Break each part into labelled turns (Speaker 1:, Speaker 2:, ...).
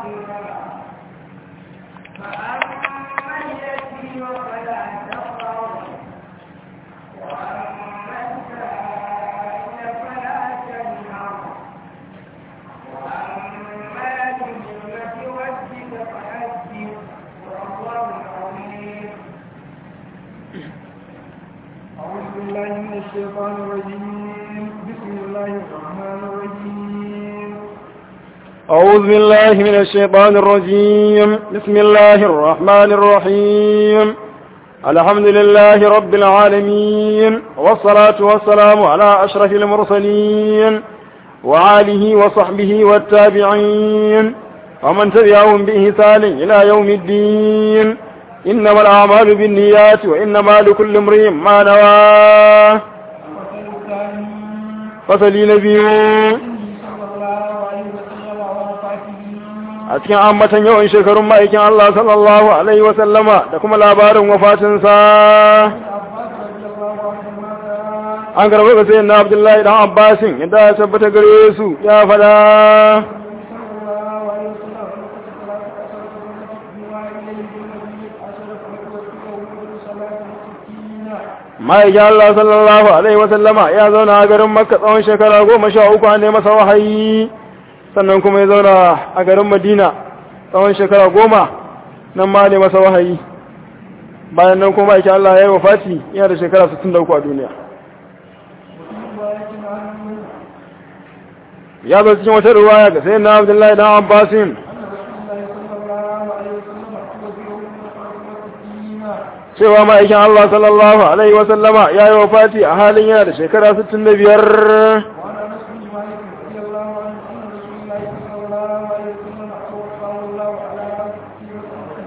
Speaker 1: فأما اليتيم فلا تقهر وأما السائل فلا تنهر وأما بنعمة ربك فحدث والله عظيم
Speaker 2: أعوذ بالله من الشيطان الرجيم بسم الله الرحمن الرحيم
Speaker 3: أعوذ بالله من الشيطان الرجيم بسم الله الرحمن الرحيم الحمد لله رب العالمين والصلاة والسلام على أشرف المرسلين وعاله وصحبه والتابعين ومن تبعهم بإحسان إلى يوم الدين إنما الأعمال بالنيات وإنما لكل امرئ ما نوى
Speaker 2: الفصل الثاني
Speaker 3: فصلي نبي
Speaker 2: صلى الله عليه وسلم ووفاته
Speaker 3: a cikin ambatan yawan shekarun ma'aikin Allah sallallahu Alaihi wasallama da kuma labarin wafatinsa
Speaker 2: عباس رضي الله عنهما قال
Speaker 3: an karɓar ga sayin na Abdullahi dan Abbasin yadda ya tabbata gare su ya fada
Speaker 2: صلى الله عليه وسلم وقت ثلاث عشرة سنة جمع إليه بالنبي عشرة وتوفيه صلاة ستين
Speaker 3: ma'aikin Allah sallallahu Alaihi wasallama ya zauna a garin Makka tsawon shekara goma sha uku an masa wahayi sannan kuma ya zauna a garin Madina tsawon shekara goma nan ma ne masa wahayi bayan nan kuma ma'aikin Allah ya yi wafati yana da shekara 63 a duniya
Speaker 2: وفي رواية عنه
Speaker 3: ya zo cikin wata ruwaya ga sayin na Abdullahi dan Abbasin
Speaker 2: أن رسول الله صلى الله عليه وسلم توفيه من خمسة وستين
Speaker 3: cewa ma'aikin Allah sallallahu Alaihi wasallama ya yi wafati a halin yana da shekara 65
Speaker 2: وعن انس بن مالك رضي الله عنه ان رسول الله صلى الله عليه وسلم توفاه الله على ستين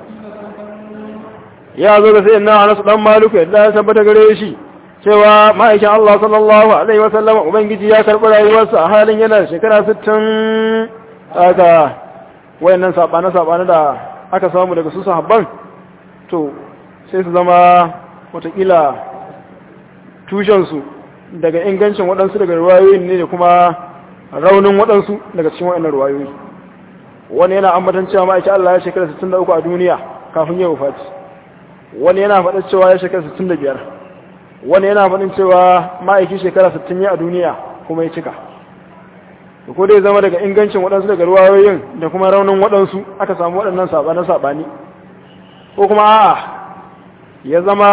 Speaker 2: سنه
Speaker 3: ya zo da sai na Anas dan Malik yadda ya tabbata gare shi cewa ma'aikin Allah sallallahu Alaihi wasallama ubangiji ya karɓi rayuwarsa a halin yana da shekara 60 daga wayannan sabane sabane da aka samu daga su sahabban to sai su zama watakila tushensu daga ingancin waɗansu daga ruwayoyin ne da kuma raunin waɗansu daga cikin waɗannan ruwayoyi wani yana ambatan cewa ma'aikin Allah ya shekara 63 a duniya kafin ya wufati wani yana faɗin cewa ya shekara 65 wani yana faɗin cewa ma'aikin shekara 60 ya a duniya kuma ya cika da ko dai zama daga ingancin waɗansu daga ruwayoyin da kuma raunin waɗansu aka samu waɗannan saɓane-saɓani ko kuma a'a ya zama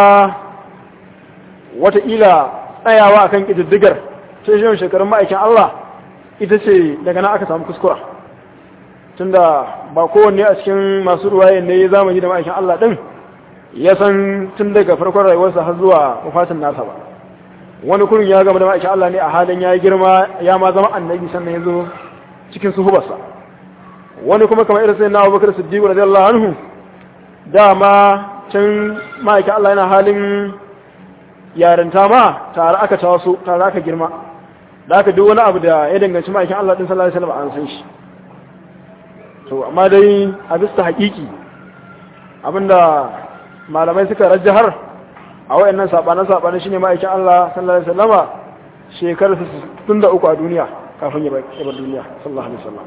Speaker 3: wataƙila tsayawa akan ƙididdigar ce shi shekarun ma'aikin Allah ita ce daga nan aka samu kuskura tunda ba kowanne a cikin masu ruwayen ne ya zamani da ma'aikin Allah ɗin ya san tun daga farkon rayuwarsa har zuwa wafatin nasa ba wani kurin ya gama da ma'aikin Allah ne a halin ya yi girma ya ma zama annabi sannan ya zo cikin suhubarsa wani kuma kamar irin sai na abubakar siddiqu radiyallahu anhu dama can ma'aikin Allah yana halin yarinta ma tare aka taso tare aka girma da aka duk wani abu da ya danganci ma'aikin Allah din sallallahu alaihi wasallam an san shi to amma dai a bisa haƙiƙi abinda malamai suka rajjahar a wayannan sabanan sabanan shine ma'aikin Allah sallallahu alaihi wasallama shekarar 63 a duniya kafin ya bar duniya sallallahu alaihi wasallam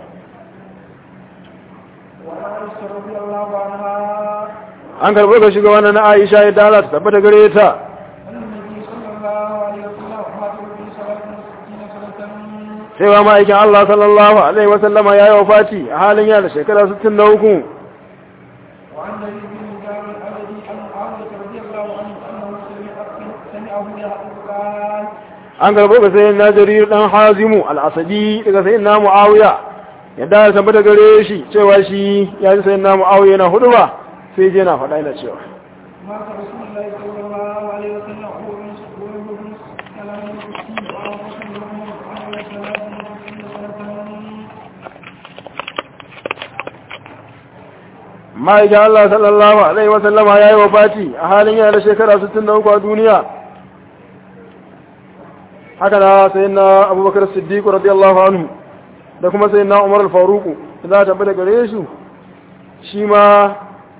Speaker 2: وعن عائشة رضي الله عنها
Speaker 3: an karɓo ga shugaban na Aisha ya dala ta tabbata gare ta
Speaker 2: أن النبي صلى الله عليه وسلم مات في صلاة ستين سنة
Speaker 3: cewa ma'aikin Allah sallallahu alaihi wasallama ya yi wafati a halin yana da shekara 63
Speaker 2: وعن نبي بن جابر الذي عن معاوية رضي الله عنه أنه سمع سمعه يقول قال
Speaker 3: an karɓo ga sayin na jarir ɗan hazimu al'asadi daga sayin na mu'awiya yadda ya tabbata gare shi cewa shi ya ji sayin na mu'awiya na hudu ba sai je na faɗa yana cewa
Speaker 2: مات رسول الله صلى الله عليه وسلم هو من هو من كلام المسلمين وهو رسول الله عليه وسلم
Speaker 3: ma'aikin Allah sallallahu alaihi wasallama ya yi wafati a halin yana da shekara 63 a duniya haka na sayin na abubakar siddiqu radiyallahu anhu da kuma sayin na umar al-faruku za a tabbata gare su shi ma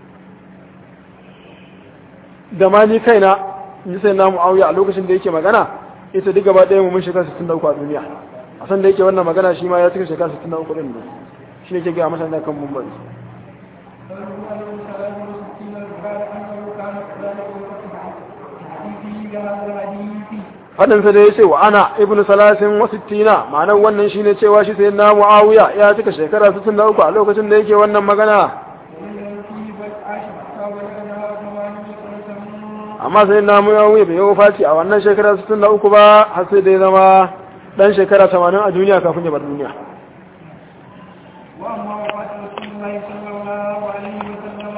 Speaker 3: da ma ni kaina in ji sayin na mu'awiya a lokacin da yake magana ita duk gaba ɗaya mu mun shekara 63 a duniya a san da yake wannan magana shi ma ya cika shekara 63 ɗin ne shi ne ke gaya masa da kan mumbari
Speaker 2: قوله عليه السلام وستين البخار أنه كان كذلك وفتح حديثه بهذا الحديث
Speaker 3: faɗinsa da ya ce wa ana ibn salasin wa sittina ma'anar wannan shine cewa shi sai na muawiya ya cika shekara 63 a lokacin da yake wannan magana
Speaker 2: والتي بل عاش حتى بلغنا ثمانية سنة
Speaker 3: amma sai na muawiya bai yi faci a wannan shekara 63 ba har sai da ya zama dan shekara 80 a duniya kafin ya bar duniya
Speaker 2: وأما وفاة رسول الله صلى الله عليه وسلم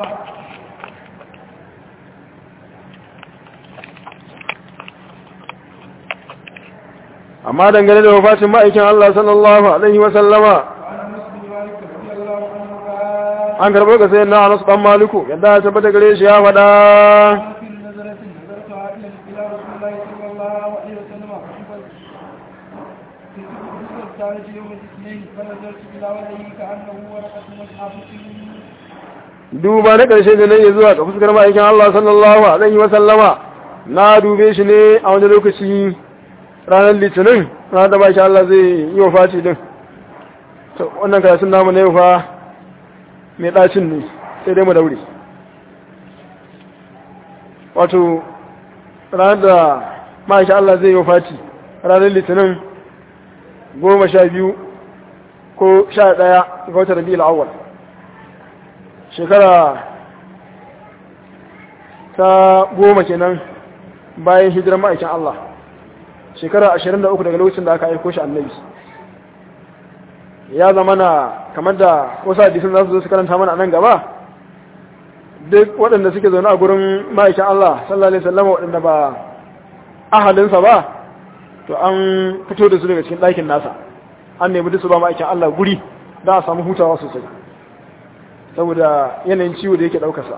Speaker 3: amma dangane da wafatin ma'aikin Allah sallallahu alaihi wa sallama
Speaker 2: وعن انس بن مالك رضي الله عنه قال
Speaker 3: an karɓo ga sayyidina Anas dan Maliku yadda ya tabbata gare shi ya faɗa
Speaker 2: في نظرة نظرتها إلى إلى رسول الله صلى الله عليه وسلم في الثالث يوم الاثنين فنظرت إلى وجهه كأنه ورقة مصحف
Speaker 3: duba na ƙarshe da nayi zuwa ga fuskar ma'aikin Allah sallallahu alaihi wa sallama na dube shi ne a wani lokaci ranar litinin ranar da baki Allah zai yi wa fati din to wannan karatun namu ne fa mai ɗacin ne sai dai mu daure wato ranar da ma'aikin Allah zai yi wa fati ranar litinin goma sha biyu ko sha ɗaya ga watan rabi'ul awwal shekara ta goma kenan bayan hijirar ma'aikin Allah shekara ashirin da uku daga lokacin da aka aiko shi annabi ya zama na kamar da wasu hadisun za su zo su karanta mana a nan gaba duk waɗanda suke zaune a gurin ma'aikin Allah sallallahu alaihi wasallam waɗanda ba ahalinsa ba to an fito da su daga cikin ɗakin nasa an nemi duk su ba ma'aikin Allah guri da a samu hutawa sosai saboda yanayin ciwo da yake ɗaukarsa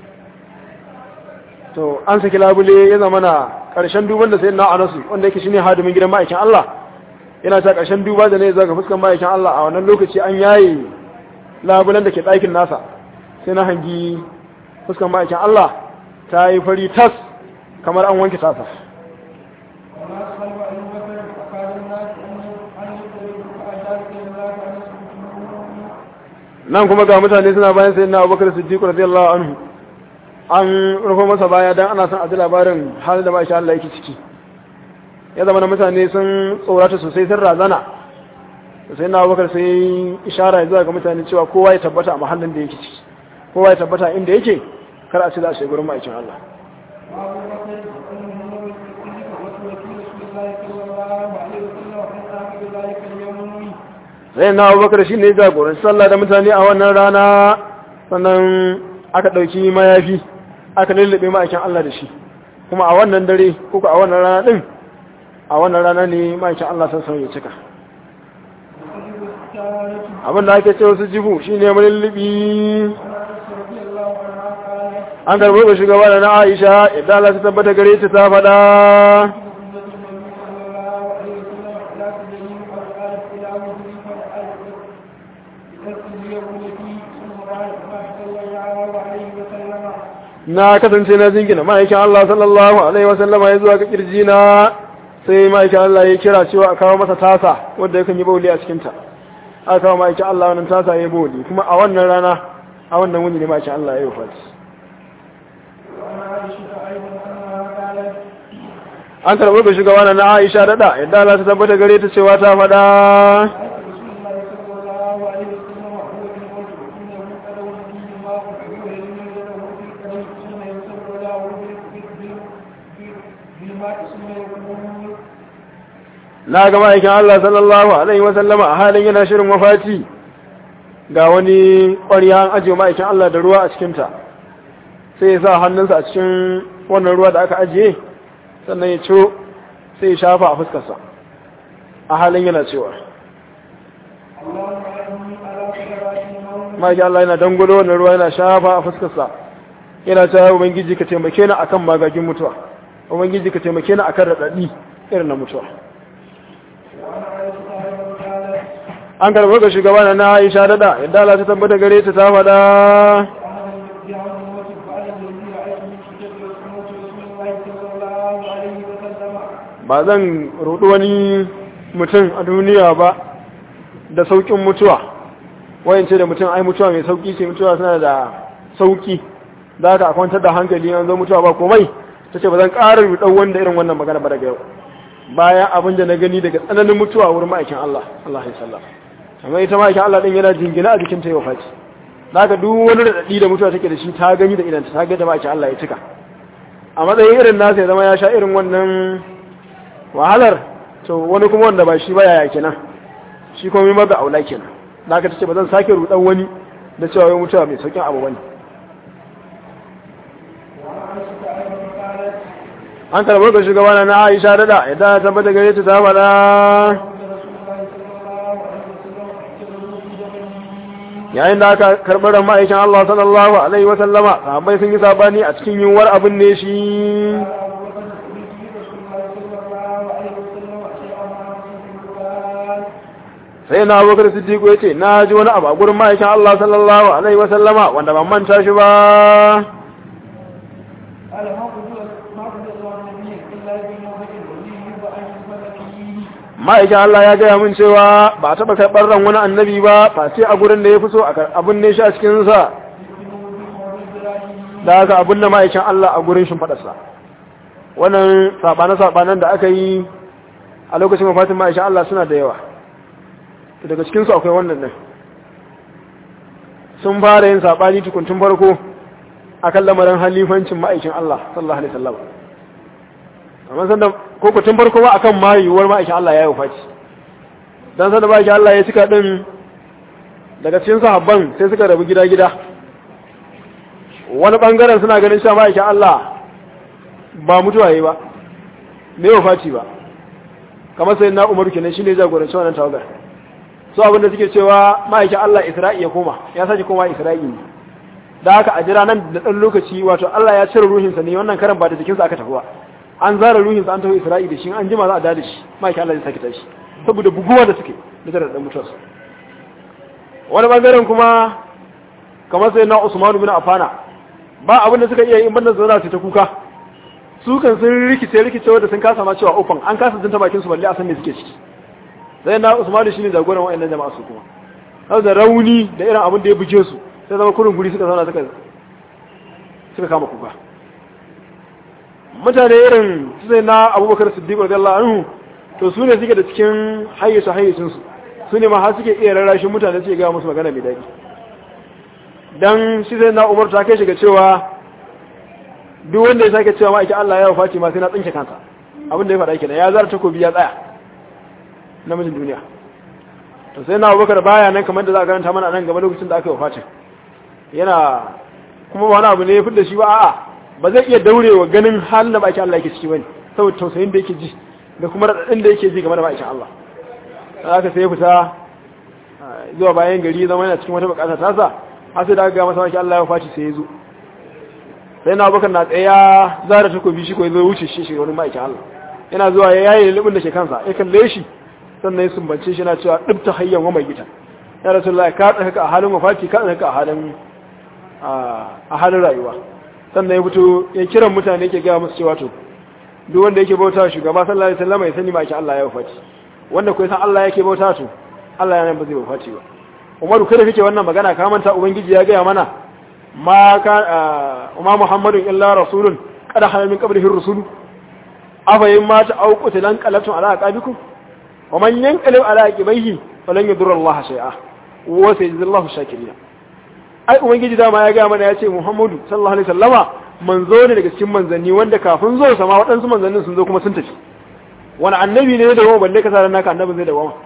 Speaker 3: to an saki labule ya zama na ƙarshen duban da sai na anasu wanda yake shine hadimin gidan ma'aikin Allah yana ta ƙarshen duba da ne zaga fuskan ma'aikin Allah a wannan lokaci an yaye labulen da ke ɗakin nasa sai na hangi fuskan ma'aikin Allah ta yi fari tas kamar an wanke tasa
Speaker 2: والناس خلف أبي بكر فقال الناس أنه أن يقتلوا فأجاب إلى الله أن يسكتوا
Speaker 3: nan kuma ga mutane suna bayan sai na abubakar siddiq radiyallahu anhu an rufe masa baya dan ana son a ji labarin halin da ma'aikin Allah yake ciki ya zama na mutane sun tsorata sosai sun razana sai na abubakar sai ishara zuwa ga mutane cewa kowa ya tabbata a mahallin da yake ciki kowa ya tabbata inda yake kar a ce za a shiga gurin ma'aikin Allah
Speaker 2: وأبو بكر أنه هو الصديق ووكيل رسول الله صلى الله عليه وسلم وقد قام بذلك اليوم
Speaker 3: sai na abubakar shi ne jagoranci sallah da mutane a wannan rana sannan aka ɗauki mayafi aka lullube ma'aikin Allah da shi kuma a wannan dare kuka a wannan rana ɗin a wannan rana ne ma'aikin Allah sassan ya cika
Speaker 2: وتجب الستارة
Speaker 3: abinda ake ce wasu jibu shi ne mullubi
Speaker 2: وعن رضي الله عنها قالت
Speaker 3: an karɓo ga shugaba da na aisha yadda Allah ta tabbata gare ta ta faɗa na kasance na jingina ma'aikin Allah sallallahu alaihi wasallama ya zuwa ga kirji na sai ma'aikin Allah ya kira cewa a kawo masa tasa wanda yakan yi bauli a cikinta aka kawo ma'aikin Allah wannan tasa ya yi bauli kuma a wannan rana a wannan wuni ne ma'aikin Allah ya yi wafati an karɓar ga shugaba na Aisha daɗa yadda Allah ta tabbata gare ta cewa ta faɗa na ga ma'aikin Allah sallallahu alaihi wa sallama a halin yana shirin wafati ga wani ƙwarya an ajiye ma'aikin Allah da ruwa a cikinta sai ya sa hannunsa a cikin wannan ruwa da aka ajiye sannan ya ciro sai ya shafa a fuskarsa a halin yana cewa ma'aikin Allah yana dangulo wannan ruwa yana shafa a fuskarsa yana cewa ubangiji ka taimake ni akan magagin mutuwa ubangiji ka taimake ni akan raɗaɗi irin na mutuwa an karɓar ga shugaba na Aisha dada yadda Allah ta tabbata gare ta ta faɗa ba zan rudu wani mutum a duniya ba da saukin mutuwa wayance da mutum ai mutuwa mai sauki ce mutuwa suna da sauki za ka kwantar da hankali an zo mutuwa ba komai ta ce ba zan ƙara ruɗau wanda irin wannan magana ba daga yau bayan abin da na gani daga tsananin mutuwa wurin ma'aikin Allah Allah ya sallah amma ita ma'aikin Allah din yana jingina a jikin ta yau faci zaka duk wani radadi da mutuwa take da shi ta gani da idan ta ga da ma'aikin Allah ya cika a matsayin irin nasa ya zama ya sha irin wannan wahalar to wani kuma wanda ba shi ba yaya kenan shi kuma mai da aula kenan zaka tace ba zan sake rudan wani da cewa wai mutuwa mai saukin abu bane an karɓar ga shugabana na aisha dada idan ta tabbata gare ta ta faɗa yayin da aka karɓar ran ma'aikin Allah sallallahu alaihi wasallama sahabbai sun yi sabani a cikin yiwuwar abin ne shi sai na abubakar siddiqu ya ce na ji wani abu a gurin ma'aikin Allah sallallahu alaihi wasallama wanda ban manta shi ba ma'aikin Allah ya gaya min cewa ba a taɓa karɓar ran wani annabi ba face a gurin da ya fi so abin ne shi a cikinsa da aka abin da ma'aikin Allah a gurin shimfaɗarsa wannan saɓane-saɓanen da aka yi a lokacin mafatin ma'aikin Allah suna da yawa daga cikinsu akwai wannan ɗin sun fara yin saɓani tukuntun farko a kan lamarin halifancin ma'aikin Allah sallallahu alaihi wasallam amma sanda ko ku tun farko ba akan ma yiwuwar ma'aikin Allah ya yi wafaci dan sanda ma'aikin Allah ya cika din daga cikin sahabban sai suka rabu gida-gida wani bangaren suna ganin cewa ma'aikin Allah ba mutuwa yi ba me wafaci ba kamar sai na Umaru kenan shine jagoranci wannan tawagar so abin da suke cewa ma'aikin Allah Isra'i ya koma ya sake koma Isra'i ne da haka a jira nan da ɗan lokaci wato Allah ya cire ruhinsa ne wannan karan ba da jikinsa aka tafi ba an zara ruhinsa an tafi Isra'i da shi an jima za a dada shi ma'aikin Allah zai sake tashi saboda buguwa da suke da tare da mutuwarsa wani bangaren kuma kamar sai na Usman bin Affana ba abin da suka iya yi banda zauna su ta kuka su kan sun rikice rikice wanda sun kasa ma cewa ofan an kasa jinta bakin su balle a san me suke ciki sai na Usman shine jagoran wayannan jama'a su kuma saboda rauni da irin abin da ya buge su sai zama kurin guri suka zauna suka suka kama kuka mutane irin su sai na abubakar siddiq radiyallahu anhu to su ne suke da cikin hayyace hayyacin su su ne ma har suke iya rarrashin mutane suke ga musu magana mai daɗi dan shi sai na umar ta kai shiga cewa duk wanda ya sake cewa ma'aikin Allah ya wafati ma sai na tsinke kansa abin da ya faɗa kenan ya zara takobi ya tsaya namijin duniya to sai na abubakar baya nan kamar da za a karanta mana nan gaba lokacin da aka yi wafatin yana kuma wani abu ne ya fidda shi ba a'a ba zai iya daurewa ganin halin da baki Allah yake ciki bane saboda tausayin da yake ji da kuma radadin da yake ji game da bakin Allah haka sai ya fita zuwa bayan gari zama yana cikin wata bukata ta sa har sai da aka ga masa baki Allah ya faci sai ya zo sai na bakar na tsaya zara takobi shi ko ya zo wuce shi shi wani ma'aikin Allah yana zuwa ya yaye lulubin da ke kansa ya kalle shi sannan ya sumbance shi na cewa dubta hayyan wa mai gita ya rasulullahi ka tsaka a halin wafati ka tsaka a halin a halin rayuwa sannan ya fito ya kiran mutane ke gaya musu cewa to duk wanda yake bauta shugaba sallallahu alaihi wasallam ya sani ma ake Allah ya wafati wanda ko san Allah yake bauta to Allah ya nan ba zai wafati ba Umaru kada kake wannan magana ka manta ubangiji ya gaya mana ma ka umma Muhammadun illa rasulun qad halal min qablihi ar-rusul afa yamma ta auqut lan qalatu ala aqabikum wa man yanqalib ala aqibaihi falan yadurra Allah shay'a wa sayajzillahu shakirin ai ubangiji dama ya gaya mana ya ce muhammadu sallallahu alaihi sallama manzo ne daga cikin manzanni wanda kafin zo sama waɗansu manzannin sun zo kuma sun tafi wani annabi ne da goma balle ka sa naka annabin zai da goma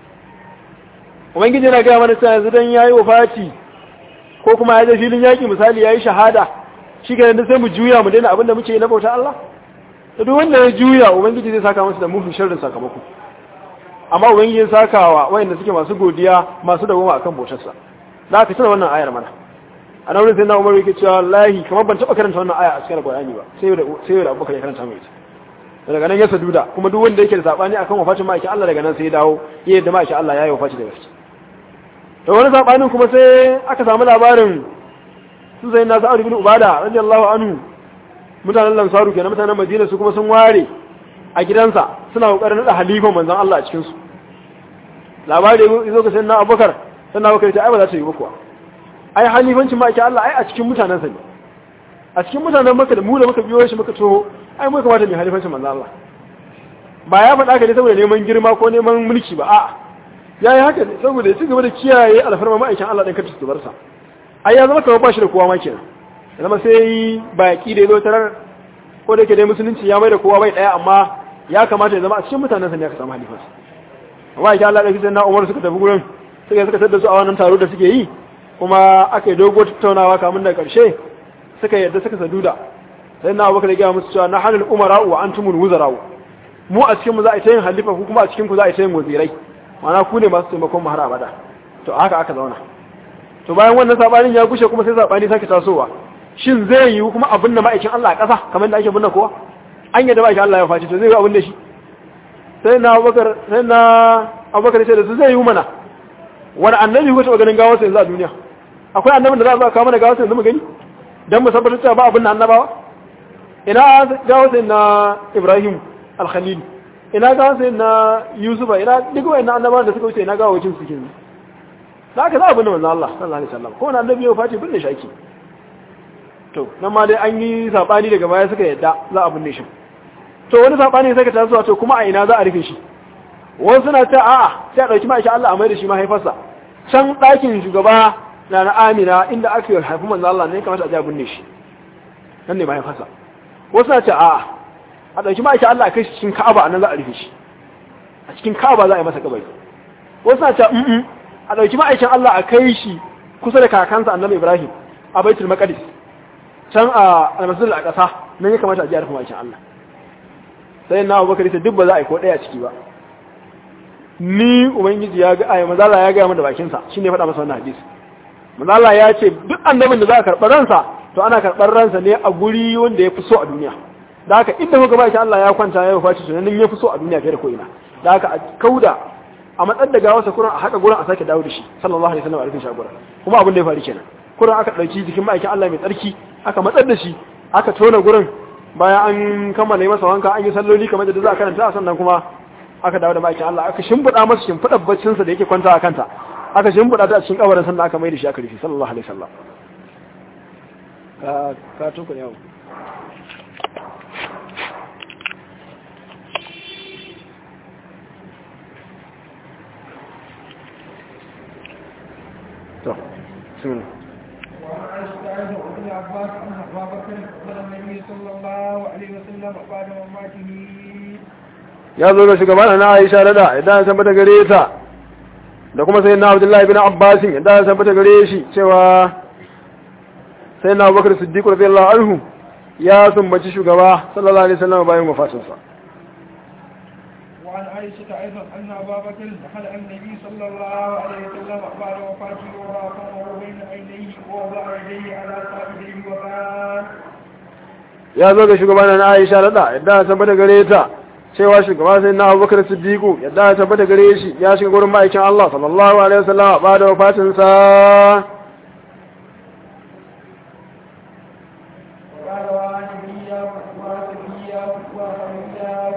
Speaker 3: ubangiji yana gaya mana cewa yanzu dan yayi wafati ko kuma ya je filin yaki misali yayi shahada shi ga sai mu juya mu daina abin da muke yi na bauta Allah to duk wanda ya juya ubangiji zai saka masa da mufi sharrin sakamako amma ubangiji ya saka wa wayanda suke masu godiya masu dawoma akan bautarsa da aka tana wannan ayar mana a nan sai na umar yake cewa wallahi kamar ban taba karanta wannan aya a cikin alqur'ani ba sai da sai da abubakar ya karanta mai ita daga nan ya saduda kuma duk wanda yake da sabani akan wafatin ma'aikin Allah daga nan sai ya dawo ya yadda ma'aikin Allah ya yi wafaci da gaske to wani sabanin kuma sai aka samu labarin su sai na sa'ad ibn ubada radiyallahu anhu mutanen lansaru kenan mutanen madina su kuma sun ware a gidansa suna kokarin nada halifan manzon Allah a cikin su labari yazo ga sayyidina abubakar sannan abubakar ya ce ai ba za ta yi ba kuwa ai halifancin ma ake Allah ai a cikin mutanen sa ne a cikin mutanen maka da mu da muka biyo shi muka toho ai mu kamata mu halifancin manzo Allah ba ya faɗa ka ne saboda neman girma ko neman mulki ba a'a ya yi haka ne saboda ya ci gaba da kiyaye alfarma ma'aikin Allah ɗin kacin tubarsa ai ya zama kamar ba shi da kowa ma kenan ya zama sai baƙi da ya zo tarar ko da ke dai musulunci ya mai da kowa bai ɗaya amma ya kamata ya zama a cikin mutanen sa ne aka samu halifarsa amma ya Allah ɗauki sai na Umar suka tafi gurin suka suka tada su a wannan taro da suke yi kuma aka yi dogo tattaunawa kamun da ƙarshe suka yadda suka saduda sai na Abubakar ya gaya musu cewa na hanul umara wa antumul wuzara'u mu a cikin mu za a yi ta yin halifa ku kuma a cikin ku za a yi ta yin wazirai mana ku ne masu taimakon mahar abada to haka aka zauna to bayan wannan sabanin ya gushe kuma sai sabani sake tasowa shin zai yi kuma abin da ma'aikin Allah a ƙasa kamar da ake binne kowa an yadda ma'aikin Allah ya faci to zai yi abin da shi sai na Abubakar sai na Abubakar sai da su zai yi mana wani annabi ko taɓa ganin gawar sa yanzu a duniya akwai annabin da za a kawo mana gawar sa yanzu mu gani dan mu tabbatar cewa ba abin da annabawa ina gawar sa na Ibrahim al-Khalil ina ga sai na Yusufa ina duk wayannan annabawan da suka wuce ina ga wajen su kenan da aka za a binne manzo Allah sallallahu alaihi wasallam ko wani annabi ya fati binne shi ake to nan ma dai an yi sabani daga baya suka yadda za a binne shi to wani sabani sai ka taso to kuma a ina za a rufe shi wasu suna ta a'a sai a dauki ma'aikin Allah a mai da shi mahaifarsa can ɗakin shugaba na na Amina inda aka haifi manzo Allah ne kamata a je a binne shi nan ne mahaifarsa wasu suna ta a'a a ɗauki ma'aikin Allah a kai shi cikin Ka'aba a nan za a rufe shi a cikin Ka'aba za a yi masa kabari wasu na ce mm a ɗauki ma'aikin Allah a kai shi kusa da kakansa annabi Ibrahim a Baitul Maqdis can a almasjid a ƙasa nan ya kamata a ji a rufe ma'aikin Allah sai na Abubakar sai duk ba za a yi ko ɗaya ciki ba ni ubangiji ya ga ayi mazala ya ga mu da bakin sa shine faɗa masa wannan hadisi mazala ya ce duk annabin da za a karɓar ransa to ana karɓar ransa ne a guri wanda ya fi so a duniya da haka inda kuka ba shi Allah ya kwanta ya faci sunan ya fi so a duniya fiye da ko ina da haka a kauda a matsar da gawarsa kuran a haka gurin a sake dawo da shi sallallahu alaihi wasallam a rufin shagura kuma abin da ya faru kenan kuran aka dauki jikin ma'aikin Allah mai tsarki aka matsar da shi aka tona gurin bayan an kammala masa wanka an yi salloli kamar da za a karanta sannan kuma aka dawo da ma'aikin Allah aka shimfiɗa masa shimfiɗar baccin sa da yake kwanta a kanta aka shimfiɗa ta a cikin kabarin sannan aka mai da shi aka rufe sallallahu alaihi wasallam ka ka tuku yau to sun
Speaker 2: وعن عائشة وابن عباس أن أبا بكر قبل النبي صلى الله عليه وسلم بعد وفاته
Speaker 3: ya zo ga shugaban na Aisha rada idan ya tabbata gare ta da kuma sai na Abdullahi bin Abbas idan ya tabbata gare shi cewa sai na Abubakar Siddiq radiyallahu anhu ya sumbaci shugaba sallallahu alaihi wasallam bayan wafatinsa
Speaker 2: وعن عائشة أيضا أن أبا بكر دخل على النبي صلى الله عليه وسلم بعد وفاته ورافقه بين عينيه ووضع يديه على صائبه وقال
Speaker 3: ya zo ga shugaban na Aisha rada idan ya tabbata gare ta cewa shugaba sai na Abubakar Siddiq idan ya tabbata gare shi ya shiga gurin ma'aikin Allah sallallahu alaihi wasallam ba da wafatinsa
Speaker 2: وقال وعنبيا وعنبيا وعنبيا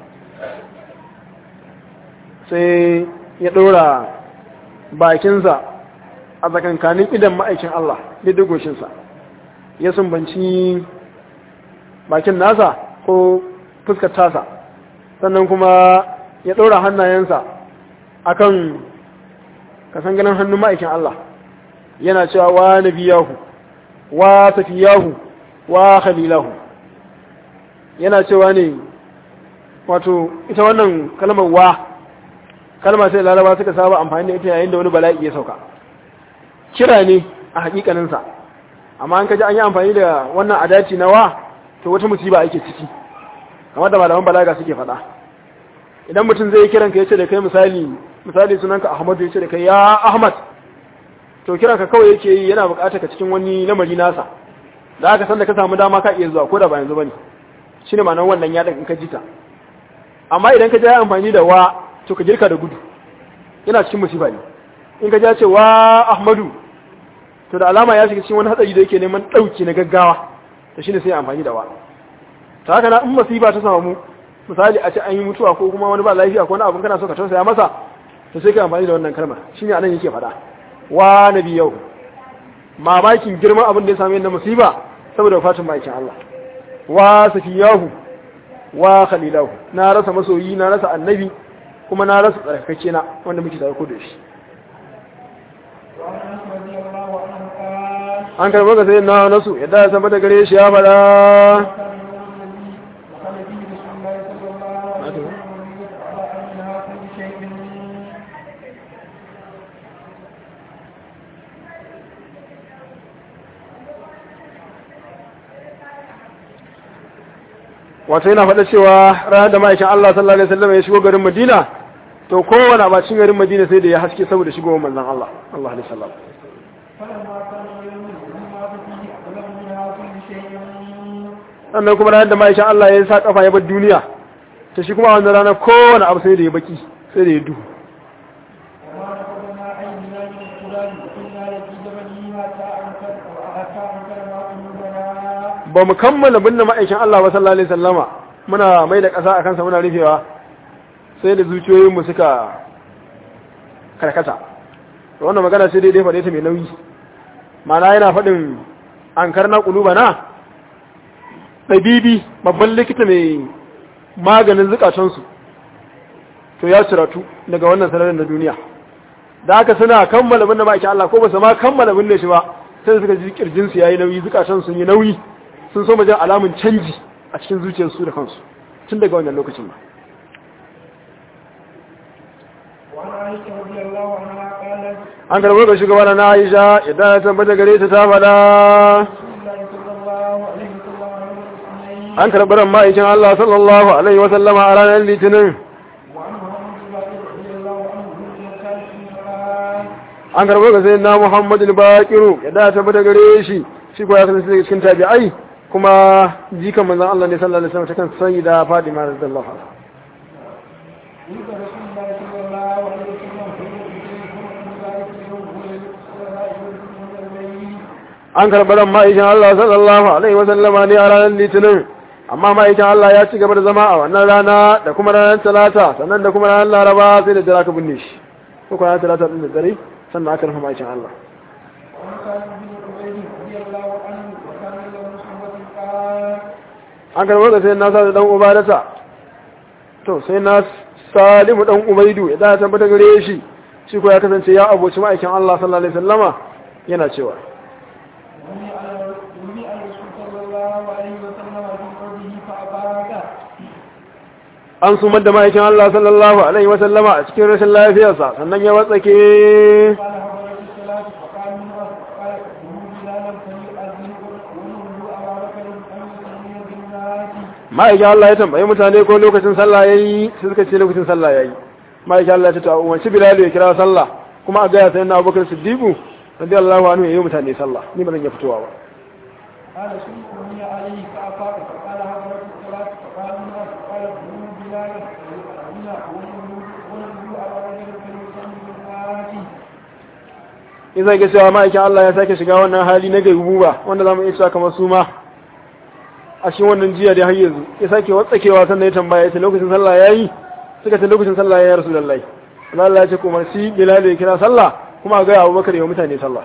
Speaker 3: sai ya ɗora bakinsa a tsakankanin idan ma'aikin Allah daidai goshinsa ya sumbanci bakin nasa ko fuskar tasa sannan kuma ya ɗora hannayensa a kan kasan ganin hannun ma'aikin Allah yana cewa wa nabiyahu wa safiyahu wa khalilahu yana cewa ne wato ita wannan kalmar wa kalma sai laraba suka saba amfani da ita yayin da wani bala'i ya sauka kira ne a hakikaninsa amma an kaji an yi amfani da wannan adaci na wa to wata musiba ake ciki kamar da malaman balaga suke faɗa idan mutum zai kiran ka yace da kai misali misali sunanka Ahmadu yace da kai ya Ahmad to kiran ka kawai yake yi yana buƙatar ka cikin wani lamari nasa da aka san da ka samu dama ka iya zuwa ko da ba yanzu bane shine ma'anar wannan ya in ka jita amma idan ka ji amfani da wa to ka girka da gudu yana cikin musiba ne in ka ja ce wa ahmadu to da alama ya shiga cikin wani hatsari da yake neman ɗauki na gaggawa to shine sai amfani da wa ta haka na in musiba ta samu misali a ce an yi mutuwa ko kuma wani ba lafiya ko wani abin kana so ka tausaya masa to sai ka amfani da wannan kalmar shine anan yake faɗa wa nabiyau mamakin girman abin da ya same ni na musiba saboda wafatin ma'aikin Allah wa safiyahu wa khalilahu na rasa masoyi na rasa annabi kuma na rasa tsarkake na wanda muke tare da shi
Speaker 2: وعن انس رضي الله عنه قال
Speaker 3: an karɓar ga sayin na nasu yadda ya saba da gare shi ya faɗa
Speaker 2: كان اليوم الذي دخل فيه رسول الله صلى الله عليه وسلم ويوسف على امنها كل شيء
Speaker 3: wato yana faɗa cewa ranar da ma'aikin Allah sallallahu alaihi wasallam ya shigo garin Madina to kowane abacin garin Madina sai da ya haske saboda shigowar manzon Allah Allah alaihi wasallam
Speaker 2: فلما كان اليوم الذي مات فيه أغلب منها كل شيء
Speaker 3: sannan kuma ranar da ma'aikin Allah ya sa kafa ya bar duniya to shi kuma a wannan ranar kowane abu sai da ya baki sai da ya duhu
Speaker 2: وما نفذنا عيننا من القرآن وكنا لفي جبله حتى أنكر حتى أنكر ما قلوبنا
Speaker 3: ba mu kammala binne ma'aikin Allah ba sallallahu alaihi wasallama muna mai da ƙasa a kansa muna rufewa sai da zuciyoyinmu suka karkata to wannan magana sai dai dai faɗe ta mai nauyi mana yana faɗin an karna ƙuluba na ɗabibi babban likita mai maganin zukatansu to ya ciratu daga wannan sanarin na duniya da haka suna kammala binne ma'aikin Allah ko ba su ma kammala binne shi ba sai suka ji kirjinsu ya yi nauyi zukatan sun yi nauyi sun so jan alamun canji a cikin zuciyarsu da kansu tun daga wannan lokacin ba
Speaker 2: وعن عائشة رضي الله عنها قالت
Speaker 3: an karɓar ga shugaba na Aisha idan ya tabbata gare ta ta faɗa
Speaker 2: رسول الله صلى الله عليه وسلم عن الاثنين
Speaker 3: an karɓar ma'aikin Allah sallallahu alaihi wa sallama a ranar litinin
Speaker 2: وعن محمد بن بكر رضي الله عنه من كان قال
Speaker 3: an karɓar ga sai na Muhammadu al-Baqiru idan ya tabbata gare shi shi ko ya kasance daga cikin tabi'ai kuma jikan manzon Allah ne sallallahu alaihi wasallam ta kan sanyi da Fatima radiyallahu anha
Speaker 2: ولد رسول الله صلى الله عليه وسلم في ذلك اليوم من الليل
Speaker 3: an karɓar ma'aikin Allah sallallahu alaihi wa sallama ne a ranar litinin amma ma'aikin Allah ya ci gaba da zama a wannan rana da kuma ranar talata sannan da kuma ranar laraba sai da jira ka binne shi ko kuma ranar talata din da dare sannan aka rufe ma'aikin Allah
Speaker 2: وعن سالم بن عبيد رضي الله عنه وكان له صحبة قال
Speaker 3: an karɓar da sai na sa da dan ubadata to sai na salimu dan ubaidu ya da tabbata gare shi shi ko ya kasance ya aboci ma'aikin Allah sallallahu alaihi wasallama yana cewa
Speaker 2: ولي على ولي على الرسول صلى الله عليه وسلم في قوله فأباك
Speaker 3: an sumar da ma'aikin Allah sallallahu alaihi wasallama a cikin rashin lafiyarsa sannan ya watsake
Speaker 2: قال حضرت الصلاة فقال من أرض قال ادعوا بلالا فليؤذن ونولوا أبا بكر أن يصلي بالناس
Speaker 3: ma'aikin Allah ya tambayi mutane ko lokacin sallah yayi sai suka ce lokacin sallah yayi ma'aikin Allah ya ce to umarci Bilal ya kira sallah kuma a gaya sai na Abubakar Siddiq radiyallahu anhu yayi mutane sallah ni ba zan iya fitowa ba
Speaker 2: قال سمعني عليه فأفاق فقال حضرت الصلاة فقال من أرض قال ادعوا بلالا فليؤذن ونولوا ونولوا أبا بكر فليصلي بالناس
Speaker 3: in zai ga cewa ma'aikin Allah ya sake shiga wannan hali na gaibuba wanda zamu iya cewa kamar su ma a cikin wannan jiya da har yanzu ya sake watsakewa sannan ya tambaya ya ce lokacin sallah yayi suka ce lokacin sallah yayi ya rasulullahi Allah Allah ya ce kuma si Bilal ya kira sallah kuma a ga Abubakar ya mutane sallah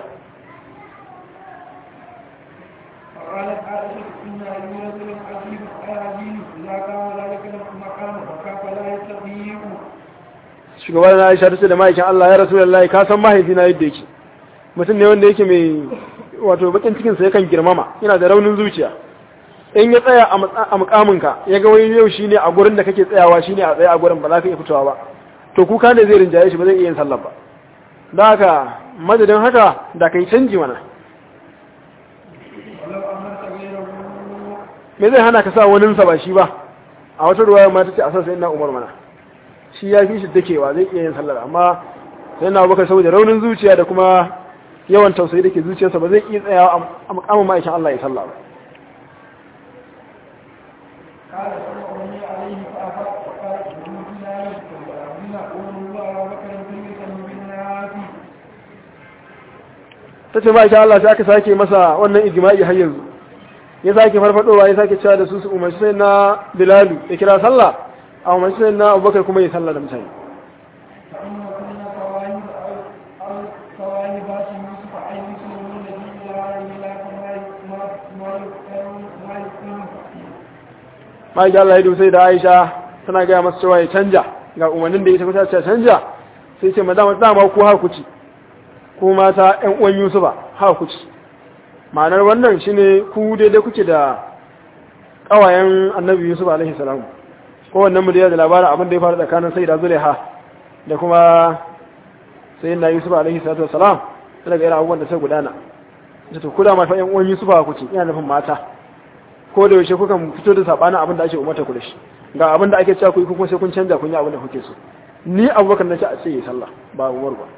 Speaker 2: فقالت عائشة إن أبي رجل عجيب عجيب إذا كان ذلك المقام وكاف لا يستطيع
Speaker 3: shugaban na Aisha ta ce da ma'aikin Allah ya rasulullahi ka san mahaifina yadda yake mutum ne wanda yake mai wato bakin cikin sa yakan girmama yana da raunin zuciya in ya tsaya a matsa- a mukaminka ya ga wani yau shine a gurin da kake tsayawa shine a tsaye a gurin ba za ka iya fitowa ba to kuka ne zai rinjaye shi ba zai iya yin sallah ba da haka madadin haka da kai canji mana
Speaker 2: ولو أمرت غيره
Speaker 3: me zai hana ka sa wani sa ba shi ba a wata ruwaya ma ta ce a sa sai na umar mana shi ya fi shi dakewa zai iya yin sallar amma sai na abubakar saboda raunin zuciya da kuma yawan tausayi da ke zuciyarsa ba zai iya tsayawa a mukamin ma'aikin Allah ya sallah ba
Speaker 2: قال سمعني عليه فأفاق فقال ادعوا بلالا فليؤذن ونولوا أبا بكر فليصلي بالناس
Speaker 3: ta ce ma'aikin Allah sai aka sake masa wannan ijma'i har yanzu ya sake farfadowa ya sake cewa da su su umarci sai na bilalu ya kira sallah a umarci sai na abubakar kuma ya sallah da mutane
Speaker 2: فإن كنا صواهب أو أو صواهبات
Speaker 3: ma'aikin Allah ya dubu sai da Aisha tana gaya masa cewa ya canja ga umarnin da ita kusa ce canja sai ce madama dama ku haka kuci ku mata ƴan uwan Yusufa haka kuci ma'anar wannan shine ku daidai kuke da ƙawayen Annabi Yusuf alaihi salam ko wannan mu da labarin abin da ya faru tsakanin Sayyida Zulaiha da kuma Sayyidina Yusuf alaihi salatu wassalam daga irin abubuwan da sai gudana da to kula ma fa ƴan uwan Yusufa kuce ina nufin mata ko da yaushe kukan fito da sabanin abin da ake umarta ku da shi ga abin da ake cewa ku yi kuma sai kun canja kun yi abin da kuke so ni abubakar na ce a ce yi sallah ba umar ba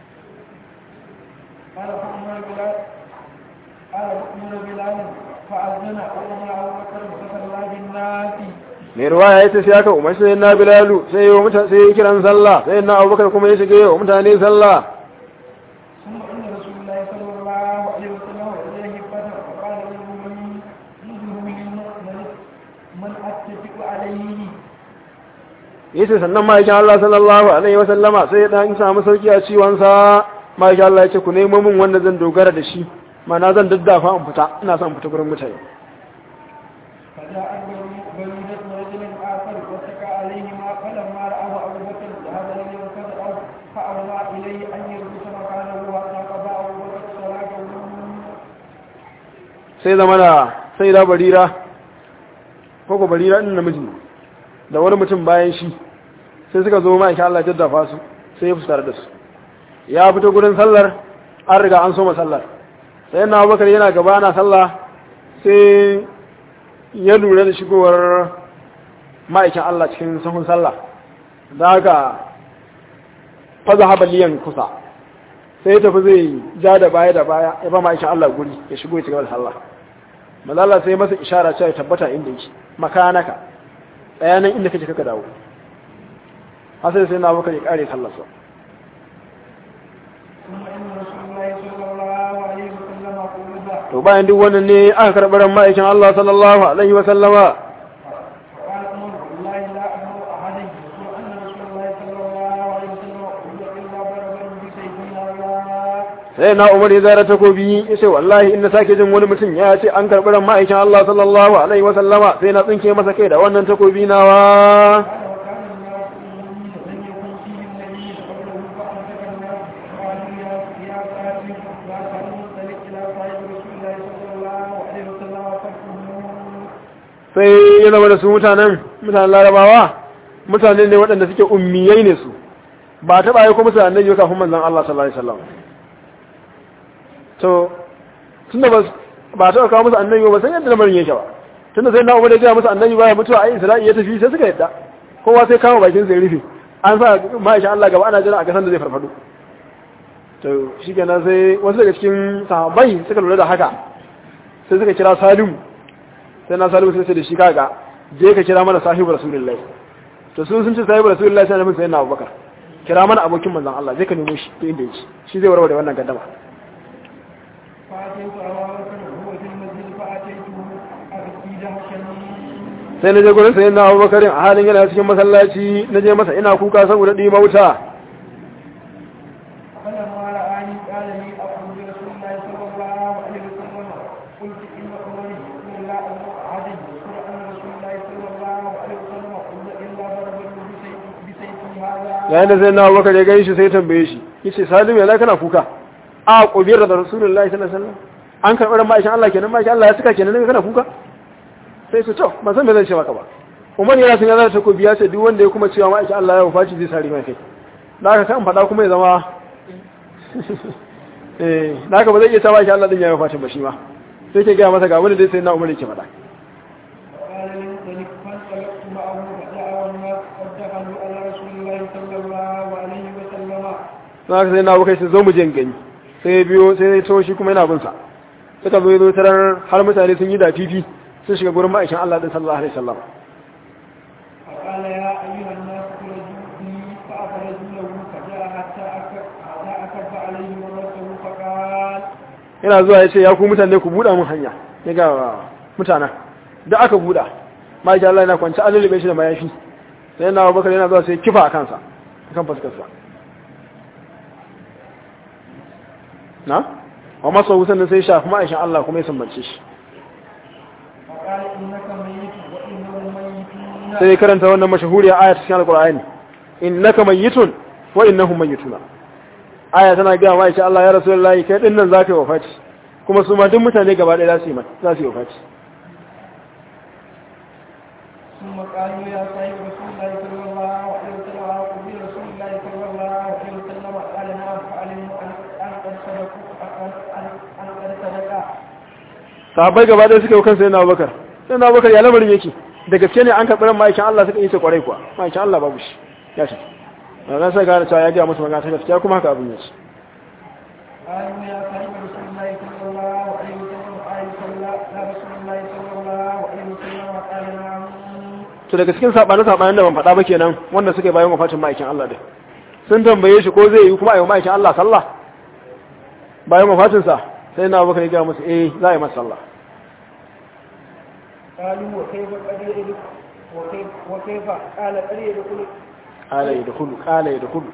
Speaker 2: قال فأمر بلال قال فأمر بلال فأذن وأمر أبو بكر فصلى بالناس
Speaker 3: mai ruwaya ya ce sai aka umar sai na bilalu sai yi mutane sai kiran sallah sai na abubakar kuma ya shige wa mutane sallah
Speaker 2: ثم إن رسول الله صلى الله عليه وسلم إليه فتح فقال له من نزل من من أتفق عليه
Speaker 3: yace sannan ma'aikin Allah sallallahu alaihi wasallama sai ya dan samu sauki a ciwon sa ma'aikin Allah ya ce ku nemo min wanda zan dogara da shi mana zan daddafa in fita ina son fita gurin mutane
Speaker 2: فجاء بريدة رجل آخر واتكى عليهما فلما رآه أبو بكر ذهب إليه وكذا فأوى إليه أن يربط مكانه حتى قضى أبو بكر صلاته
Speaker 3: sai zama da sai da barira ko ko barira din namiji ne da wani mutum bayan shi sai suka zo ma'aikin Allah ya daddafa su sai ya fuskar da su ya fito gurin sallar an riga an soma sallar sai na abubakar yana gaba na sallah sai ya lura da shigowar ma'aikin Allah cikin sahun sallah da haka faza habaliyan kusa sai ya tafi zai ja da baya da baya ya ba ma'aikin Allah guri ya shigo ya cigaba da sallah malala sai masa ishara cewa ya tabbata inda yake makanaka tsayanan inda kake kaka dawo hasai sai na abubakar ya kare sallarsa
Speaker 2: ثم إن رسول الله صلى الله عليه وسلم قول
Speaker 3: to bayan duk wannan ne aka karɓi ran ma'aikin Allah sallallahu alaihi wa sallama
Speaker 2: فقال عمر والله لا أمر أحدا يقول أن رسول الله صلى الله عليه وسلم قول إلا ضربا بسيفنا الله
Speaker 3: sai na Umar ya zara takobi ya ce wallahi in na sake jin wani mutum ya ce an karɓi ran ma'aikin Allah sallallahu alaihi wa sallama sai na tsinke masa kai da wannan takobi nawa
Speaker 2: قال وكان الناس أمين لم يكن فيهم نبي قالوا يا يا ساتر يا ساتر فلك إلى صاحب رسول الله صلى الله عليه وسلم فاتهم
Speaker 3: sai ya zama da su mutanen mutanen larabawa mutane ne waɗanda suke ummiyai ne su ba ta ɓaye kuma su annabi kafin manzon Allah sallallahu alaihi wasallam to tunda ba ba ta kawo musu annabi ba sai yadda lamarin yake ba tunda sai na umar ya ga musu annabi baya mutuwa ai isra'i ya tafi sai suka yadda kowa sai kama bakin sai rufe an sa ma'aisha Allah gaba ana jira a kasan da zai farfado to shikenan sai wasu daga cikin sahabbai suka lura da haka sai suka kira Salimu sai na Salimu suka ce da shi kaga je ka kira mana sahibu rasulullahi to sun sun ce sahibu rasulullahi sai na mun sai na Abubakar kira mana abokin manzon Allah zai ka nemo shi to inda yake shi zai warware wannan gaddama
Speaker 2: فأتيت أبا بكر وهو في المسجد فأتيته أبكي دهشا
Speaker 3: sai na je gurin sai na Abubakar a halin yana cikin masallaci na je masa ina kuka saboda dima wuta
Speaker 2: فلما رآني قال لي أقول لرسول الله صلى الله عليه وسلم قلت إن عمر يقول لا أمر أحد يذكر أن رسول الله صلى الله عليه وسلم قل إلا ضربه بسيف بسيفه هذا
Speaker 3: yayin da sai na Abubakar ya gani shi sai ya tambaye shi yace Salim ya kana kuka a kubiyar da Rasulullahi sallallahu alaihi wasallam an karɓar ma'aikin Allah kenan ma'aikin Allah ya suka kenan ne kana kuka sai su to ba san me zan ce maka ba Umar yana sun yana ta ko biya ce duk wanda ya kuma cewa ma'aikin Allah ya wafaci zai sari mai kai da haka kan faɗa kuma ya zama eh da haka ba zai iya ta ma'aikin Allah din ya wafacin ba shi ma sai ke gaya masa ga wani dai sai na Umar yake faɗa
Speaker 2: فقال لانطلق فانطلقت معه فجاء والناس قد دخلوا على رسول الله صلى الله عليه وسلم
Speaker 3: na haka sai na Abubakar sai zo mu je in gani sai ya biyo sai ya to shi kuma yana bin sa suka zo ya zo tarar har mutane sun yi da fifi sun shiga gurin ma'aikin Allah din sallallahu alaihi wasallam
Speaker 2: فقال يا أيها الناس خرجوا بي فأخرجوا له فجاء حتى أكب حتى أكب عليه مرته فقال
Speaker 3: yana zuwa ya ce ya ku mutane ku buɗa mun hanya ya ga mutanen da aka buɗa ma'aikin Allah yana kwanci an lullube shi da mayafi sai na Abubakar yana zuwa sai kifa a kansa a kan fuskarsa na wa masa wutan da sai shafi ma'aikin Allah kuma ya sambance shi
Speaker 2: فقال إنك ميت وإنه ميت
Speaker 3: sai ya karanta wannan mashahuriya aya cikin alqur'ani innaka mayyitun wa innahum mayyituna aya tana ga wa Allah ya rasulullahi kai din nan zaka yi wafati kuma su ma duk mutane gaba ɗaya za su yi za su yi wafati
Speaker 2: ثم قالوا يا صاحب رسول الله صلى الله عليه وسلم وقبل رسول الله صلى الله عليه وسلم قال نعم فعلموا ان ان قد صدقوا ان ان قد صدقا
Speaker 3: sahabbai gaba ɗaya suka yi kansa yana abubakar sai na abubakar ya lamarin yake da gaske ne an karɓi ran ma'aikin Allah suka yi ta kwarai kuwa ma'aikin Allah babu shi ya ce na sai gane cewa ya gaya musu magana ta gaskiya kuma haka abin ya ce
Speaker 2: قالوا يا صاحب رسول الله صلى الله عليه وسلم قال صلى يا رسول الله صلى الله عليه وسلم قال نعم
Speaker 3: to daga cikin sabani sabanin da ban faɗa ba kenan wanda suka bayan wafatin ma'aikin Allah din sun tambaye shi ko zai yi kuma a yi ma'aikin Allah sallah bayan wafatin sa sai na abubakar ya gaya musu eh za a yi masa sallah
Speaker 2: قالوا وكيف قد يدخل وكيف وكيف قال قد يدخل
Speaker 3: qala yadkhulu qala yadkhulu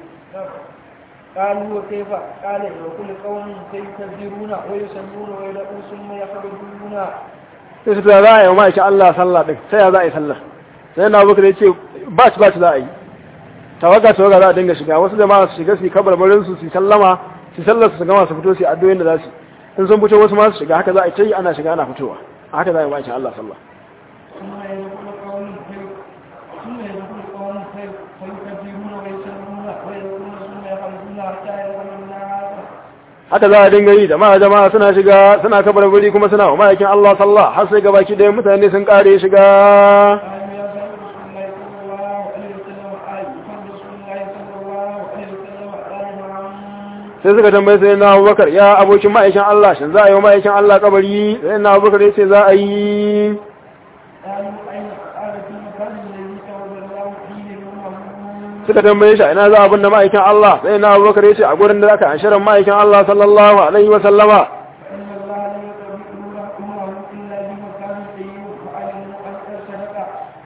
Speaker 2: قالوا وكيف قال وكل قوم سيكبرون ويسلمون ويدعون ثم يخرجون
Speaker 3: sai su ta za a yi ma'aikin Allah sallah din sai ya za a yi sallah sai na abubakar ya ce ba ci ba ci za a yi tawaga tawaga za a dinga shiga wasu jama'a su shiga su yi kabarbarin su su sallama su sallar su gama su fito su yi addu'o'in da za su in sun fito wasu ma su shiga haka za a yi ta yi ana shiga ana fitowa a haka za a yi ma'aikin Allah sallah
Speaker 2: ثم يدخل قوم في- ثم يدخل قوم في- فيكبرون ويسلمون ويدخلون ثم يخرجون حتى يدخل الناس
Speaker 3: haka za a dinga yi jama'a jama'a suna shiga suna kabarbari kuma suna wa ma'aikin Allah sallah har sai gabaki ɗaya mutane sun kare shiga
Speaker 2: قالوا يا صاحب رسول الله صلى الله عليه وسلم قال محمد رسول الله صلى الله عليه وسلم قال نعم
Speaker 3: sai suka tambaye sai na abubakar ya abokin ma'aikin Allah shin za a yi wa ma'aikin Allah kabari sai na abubakar ya ce za a yi
Speaker 2: قالوا أين قال في المكان الذي تولى الله فيه الأمم
Speaker 3: suka tambaye shi a ina za a binne ma'aikin Allah sai na abubakar ya ce a gurin da aka anshiran ma'aikin Allah sallallahu alaihi wa sallama
Speaker 2: فإن الله لا يقبل أمره إلا بمكان طيب فعلموا أن قد صدق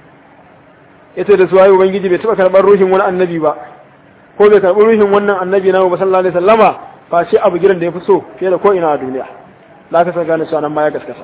Speaker 3: ya ce da su waye ubangiji bai taɓa karɓar ruhin wani annabi ba ko bai karɓi ruhin wannan annabi na ba sallallahu alaihi sallama fa shi abu gidan da ya fi so fiye da ko ina a duniya da aka san gane cewa nan ma ya gaskata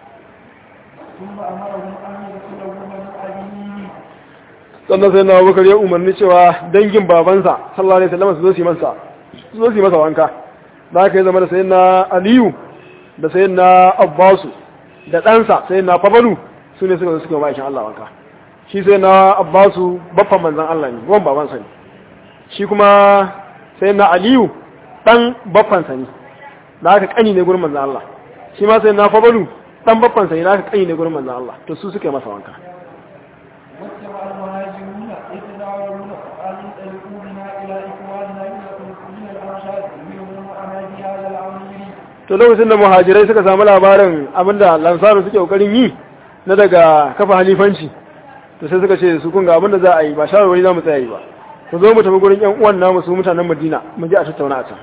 Speaker 2: ثم أمرهم أن يدخلوا من أبيه
Speaker 3: sannan sai na abubakar ya umarni cewa dangin babansa sallallahu alaihi wasallam su zo su yi masa su zo su yi masa wanka da aka yi zama da sayin na aliyu da sayin na abbasu da ɗansa sayin na fabalu su ne suka zo suka yi ma'aikin allah wanka shi sai na abbasu baffan manzan allah ne ruwan babansa ne shi kuma sayin na aliyu ɗan baffansa ne da aka ƙani ne gurin manzan allah shi ma sayin na fabalu ɗan baffansa ne da aka ƙani ne gurin manzan allah to su suka yi masa wanka
Speaker 2: واتبع المهاجرون يتداولون قال انطلقوا بنا إلى إخواننا يخرجوا من الأنصار منهم أنا بهذا الأمر
Speaker 3: to lokacin da muhajirai suka samu labarin abinda lansaru suke kokarin yi na daga kafa halifanci to sai suka ce su kun ga abinda za a yi ba shawarwari za mu tsaya yi ba ku zo mu tafi gurin yan uwan namu su mutanen madina mu je a tattauna a can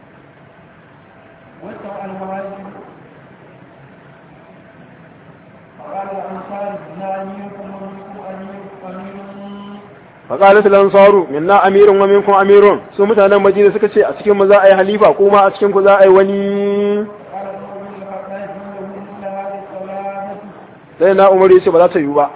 Speaker 2: واتبع المهاجرون فقال الأنصار لا أميركم ومنكم أمير أمير
Speaker 3: faqalat lansaru minna amirun wa minkum amirun su mutanen madina suka ce a cikin mu za a yi halifa kuma a cikin ku za a yi wani
Speaker 2: قال عمر بن الخطاب له مثل هذه الصلاة
Speaker 3: sai na umar ya ce ba za ta yiwu ba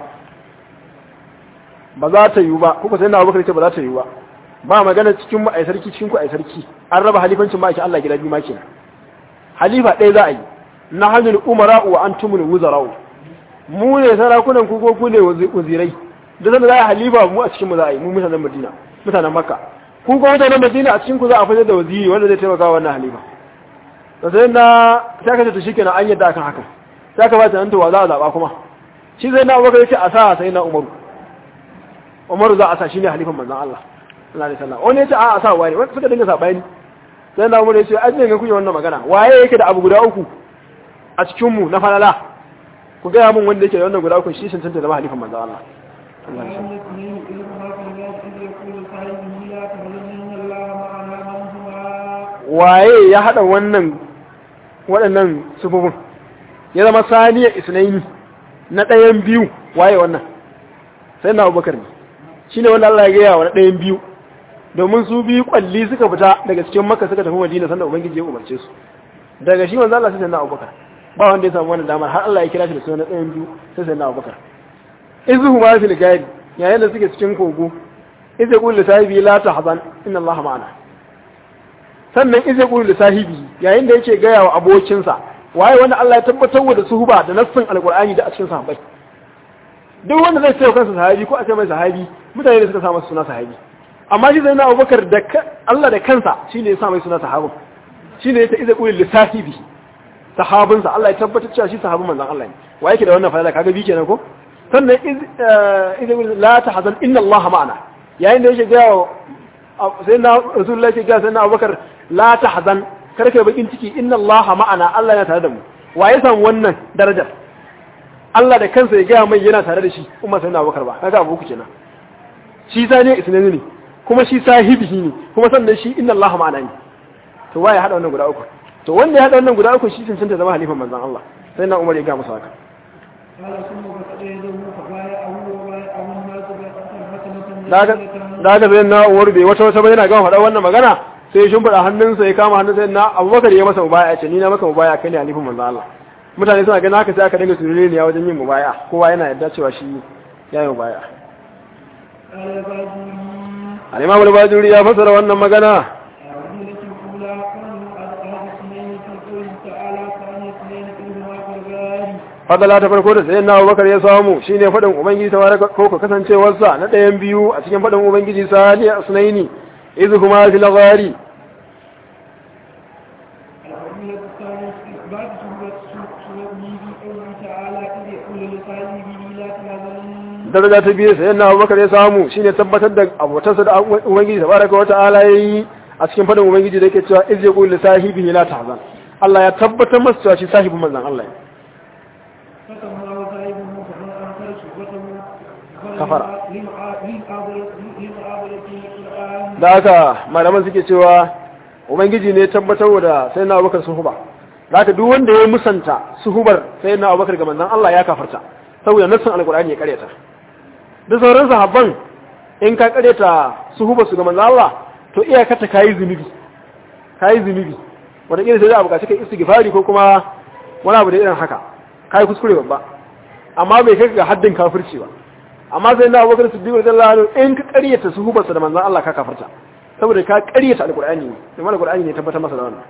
Speaker 3: ba za ta yiwu ba kuka sai na abubakar ya ce ba za ta yiwu ba ba magana cikin mu ai sarki cikin ku ai sarki an raba halifancin ma ake Allah gida biyu ma kenan halifa ɗaya za a yi na hannun umara wa antumul wuzara'u mu ne sarakunan ku ko ku ne wazirai da zan za a yi halifa mu a cikin mu za a yi mu mutanen Madina mutanen Makka ku ko mutanen Madina a cikin ku za a fitar da waziri wanda zai taimaka wa wannan halifa to sai na sai ka ce to shikenan an yadda akan haka sai ka ba ta nan to wa za a zaba kuma shi zai na Abubakar yace a sa sai na Umaru Umaru za a sa shine halifan manzon Allah sallallahu alaihi wasallam wani yace a a sa wani wanda suka dinga sabani sai na Umaru yace an ne kuke wannan magana waye yake da abu guda uku a cikin mu na falala ku ga mun wanda yake da wannan guda uku shi cancanta da halifan manzon Allah sallallahu alaihi wasallam
Speaker 2: ومن اثنين إذ هما في الناس إذ يقول صاحبه لا تحزن الله معنا من هما
Speaker 3: waye ya hada wannan waɗannan sufufin ya zama saniyar isnaini na ɗayan biyu waye wannan sai na abubakar ne shi ne wanda Allah ya gaya wa na ɗayan biyu domin su biyu kwalli suka fita daga cikin maka suka tafi madina sanda ubangiji ya umarce su daga shi wanzu Allah sai sai na abubakar ba wanda ya samu wannan damar har Allah ya kira shi da suna na ɗayan biyu sai sai na abubakar izuhu ma fil gari yayin da suke cikin kogo idza qul li sahibi la tahzan inna allaha ma'ana sannan idza qul li sahibi yayin da yake gaya wa abokinsa waye wanda Allah ya tabbatar da suhuba da nassin alqur'ani da a cikin sahabbai duk wanda zai ce kansa sahabi ko a ce mai sahabi mutane da suka sa masa suna sahabi amma shi zai na Abubakar da Allah da kansa shine ya sa mai suna sahabin shine ya ta idza qul li sahibi sahabinsa Allah ya tabbatar cewa shi sahabin manzon Allah ne wa yake da wannan fa'ida kaga bi kenan ko sannan idan la tahzan inna Allah ma'ana yayin da yake ga sai na Rasulullahi yake ga sai na Abubakar la tahzan kar kai bakin ciki inna Allah ma'ana Allah yana tare da mu wa ya samu wannan darajar Allah da kansa ya ga mai yana tare da shi umma sai na Abubakar ba kaga abu ku kenan shi sa ne isnani ne kuma shi sahibihi ne kuma sannan shi inna Allah ma'ana ne to waye hada wannan guda uku to wanda ya hada wannan guda uku shi cancanta zama halifan manzon Allah sai na Umar ya ga masa haka da aka zai na uwar bai wata wata yana gama faɗa wannan magana sai shi faɗa hannunsa ya kama hannunsa na abubakar ya masa mubaya ya ce ni na maka mubaya kai ne halifin manzo Allah mutane suna ganin haka sai aka dinga surure ne wajen yin mubaya kowa yana yadda cewa shi ya yi mubaya al-imam al-bajuri ya fasara wannan magana fadala ta farko da sayan na abubakar ya samu shine faɗin ubangiji ta wara ko ka kasancewarsa na ɗayan biyu a cikin faɗin ubangiji sani a sunaini izu kuma fi lagari daraja ta biyu sayan na abubakar ya samu shine tabbatar da abotarsa da ubangiji ta baraka wata ala ya yi a cikin faɗin ubangiji da yake cewa iz yaqulu li sahibihi la tahzan Allah ya tabbatar masa cewa shi sahibin manzon Allah ne kafara da haka malaman suke cewa ubangiji ne tabbatar da sai na abubakar suhuba da haka duk wanda ya musanta suhubar sai na abubakar ga manzan Allah ya kafarta saboda nassin alkur'ani ya karyata da sauran sahabban in ka karyata suhubar su ga manzan Allah to iyakata kayi zunubi kayi zunubi wanda kila sai da abu ka cika istighfari ko kuma wani abu da irin haka kayi kuskure babba amma bai kai ga haddin kafirci ba amma sai na abubakar siddiq radiyallahu anhu in ka ƙaryata suhubarsa da manzon Allah ka kafarta saboda ka ƙaryata alqur'ani ne kuma alqur'ani ne tabbatar masa da wannan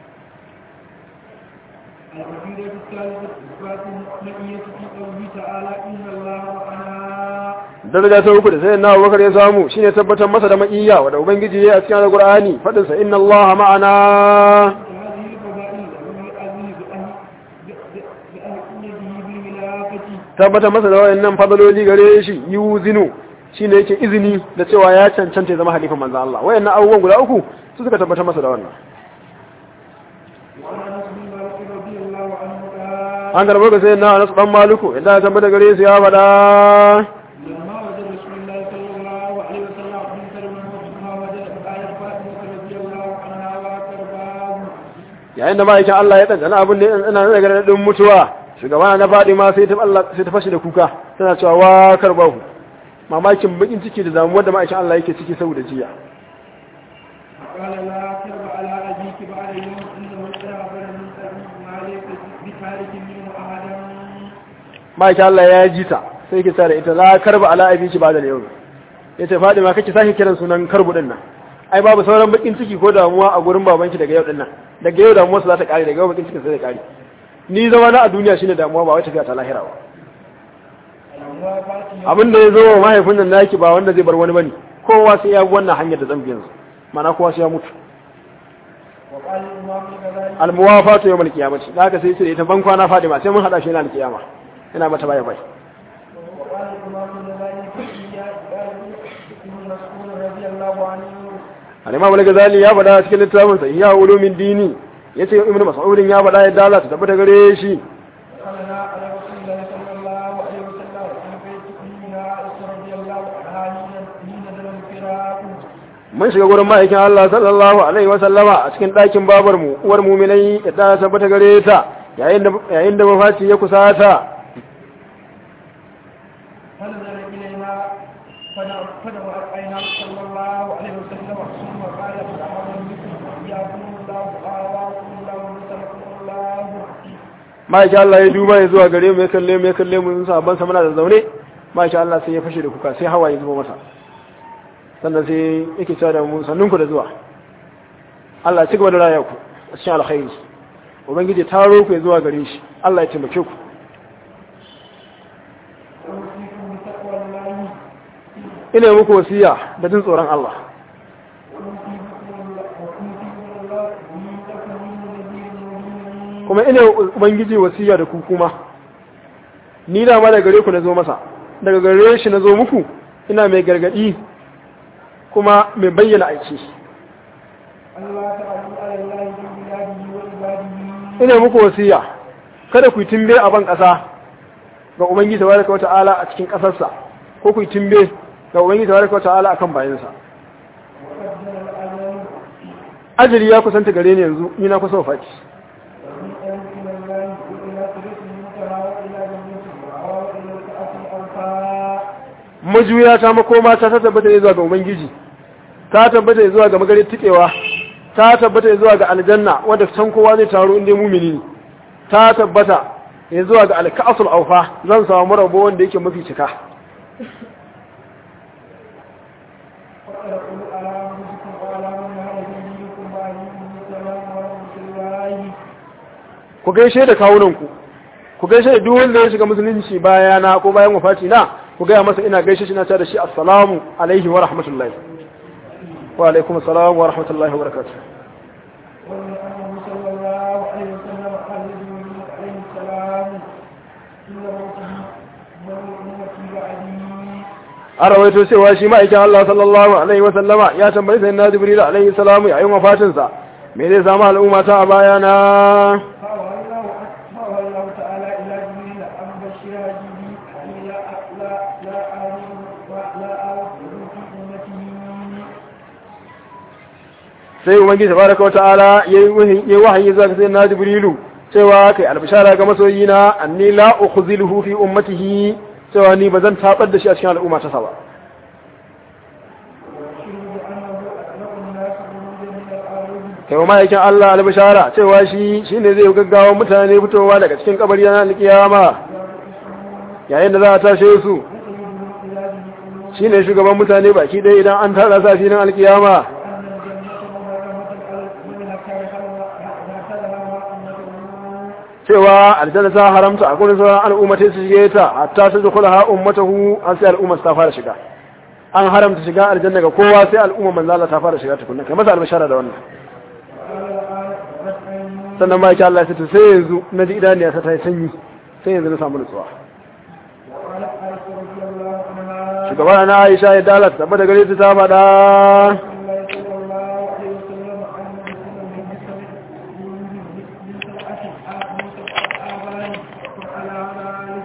Speaker 3: daraja ta uku da sai na abubakar ya samu shine tabbatar masa da ma'iyya wanda ubangiji ya yi a cikin alqur'ani fadin sa inna allaha ma'ana tabbatar masa da wayannan fadaloli gare shi yuzinu shine yake izini da cewa ya cancanta ya zama halifan manzo Allah wayannan abubuwan guda uku su suka tabbatar masa da wannan an garba ga sai na Anas dan Maliku idan ya tabbata gare su ya fada yayin da ma'aikin Allah ya tsantsana abin da ina da gargadin mutuwa shugaba na faɗi ma sai ta Allah sai ta fashe da kuka tana cewa wa karbahu mamakin bakin ciki da damuwar da ma'aikin Allah yake ciki saboda jiya
Speaker 2: قال لا ترب على أبيك بعد يوم إنه استغفر من سبيل ما ليس بخارج منه أحدا
Speaker 3: ma'aikin Allah ya ji ta sai ke da ita la karba ala abiki ba da yau ya ce faɗi ma kake sake kiran sunan karbu din nan ai babu sauran bakin ciki ko damuwa a gurin babanki daga yau din nan daga yau damuwarsa za ta kare daga yau bakin cikin sai ta kare ni zama na a duniya shine damuwa ba wai tafiya ta lahira ba abin da ya zo wa mahaifin nan naki ba wanda zai bar wani bane kowa sai ya bi wannan hanyar da zan biyan su mana kowa sai ya mutu
Speaker 2: وقال الإمام الغزالي
Speaker 3: almuwafatu yawmal qiyamati da haka sai sai ita ban kwana fadima sai mun hada shi yana alkiyama ina mata baya bai
Speaker 2: وقال الإمام الغزالي في إياه قال ابن مسعود رضي الله عنه
Speaker 3: al-imam al-ghazali ya faɗa cikin littafin sa ya ulumin dini yace ibnu mas'ud ya faɗa yadda Allah ta tabbata gare shi
Speaker 2: دخلنا على رسول الله صلى الله عليه وسلم في بيت أمنا عائشة رضي الله عنها حين حين نزل الفراق
Speaker 3: mun shiga gurin ma'aikin Allah sallallahu alaihi wa sallama a cikin ɗakin babar mu uwar mu'minai yadda ta tabbata gare ta yayin da yayin da mafaci ya kusata
Speaker 2: فنزل إلينا فدعا عينا صلى الله عليه وسلم ثم قال مرحبا بكم حياكم الله وآواكم الله ونصركم الله
Speaker 3: ma'aikin Allah ya duba ya zuwa gare mu ya kalle mu ya kalle mu sun saban sa muna da zaune masha Allah sai ya fashe da kuka sai hawaye zuba masa sannan sai yake cewa da mu sannun ku da zuwa Allah ci gaba da raya ku a cikin alkhairi ubangiji taro ku zuwa gare shi Allah ya taimake ku
Speaker 2: أوصيكم بتقوى الله
Speaker 3: ina yi muku wasiya da jin tsoron Allah kuma ina yi ubangiji wasiya da ku kuma ni da ma daga gare ku na zo masa daga gare shi na zo muku ina mai gargadi kuma mai bayyana aiki ina muku wasiya kada ku yi timbe a ban ƙasa ga ubangiji tabaraka wata'ala a cikin ƙasarsa ko ku yi timbe ga ubangiji tabaraka wata'ala akan bayansa ajali ya kusanta gare ni yanzu ni na kusa wafati majuya ta makoma ta ta tabbata ne zuwa ga ubangiji ta tabbata zuwa ga magarin tikewa ta tabbata zuwa ga aljanna wanda can kowa zai taro inda mumini ne ta tabbata ya zuwa ga alka'asul aufa zan samu rabo wanda yake mafi cika ku gaishe da kawunanku ku gaishe da duk wanda ya shiga musulunci bayana ko bayan wafati na ku gaya masa ina gaishe shi na ta da shi assalamu alaihi wa rahmatullahi wa alaikum assalam wa rahmatullahi wa barakatuh
Speaker 2: ولأنه صلى الله عليه وسلم قال لجبريل عليه السلام إن موته من أمتي بعدي
Speaker 3: a rawaito cewa shi ma'aikin Allah sallallahu alaihi wa sallama ya tambayi sai na jibril alaihi salamu yayin wafatinsa me zai samu al'umma ta a bayana
Speaker 2: فأوى الله فأوى الله تعالى إلى جبريل أن بشرها به أني لا لا لا آمن ولا آمن في أمته
Speaker 3: sai ubangiji tabaraka wata'ala yayi wahayi zuwa ga sayyidina jibrilu cewa kai albishara ga masoyina anni la ukhziluhu fi ummatihi cewa ni bazan tabar da shi a cikin al'umma ta saba
Speaker 2: وأشهد أنه أطلق الناس خروجا من الأرض
Speaker 3: kai wa ma'aikin Allah albishara cewa shi shine zai gaggawa mutane fitowa daga cikin kabari na alkiyama yayin da za a tashe su
Speaker 2: وسيدهم إلى جميع
Speaker 3: shine shugaban mutane baki ɗaya idan an tara sa filin alkiyama
Speaker 2: وأن الجنة محرمة على من هكذا أمته
Speaker 3: cewa aljanna ta haramta a gurin sauran al'ummatai su shige ta hatta su dukula ha ummatahu an sai al'umma ta fara shiga an haramta shiga aljanna ga kowa sai al'umma manzo Allah ta fara shiga tukunna kai masa albashara da wannan
Speaker 2: قال الآن قد أن
Speaker 3: sannan ma yake Allah ya ce sai yanzu na ji idaniya ta ta yi sanyi sai yanzu na samu nutsuwa
Speaker 2: وقالت عائشة رضي الله عنها
Speaker 3: shugaba na Aisha ya dalat tabbata gare ta ta faɗa
Speaker 2: الله صلى الله عليه وسلم أن رسول من بسبع من سبعة من سبعة آبان وعلى ذلك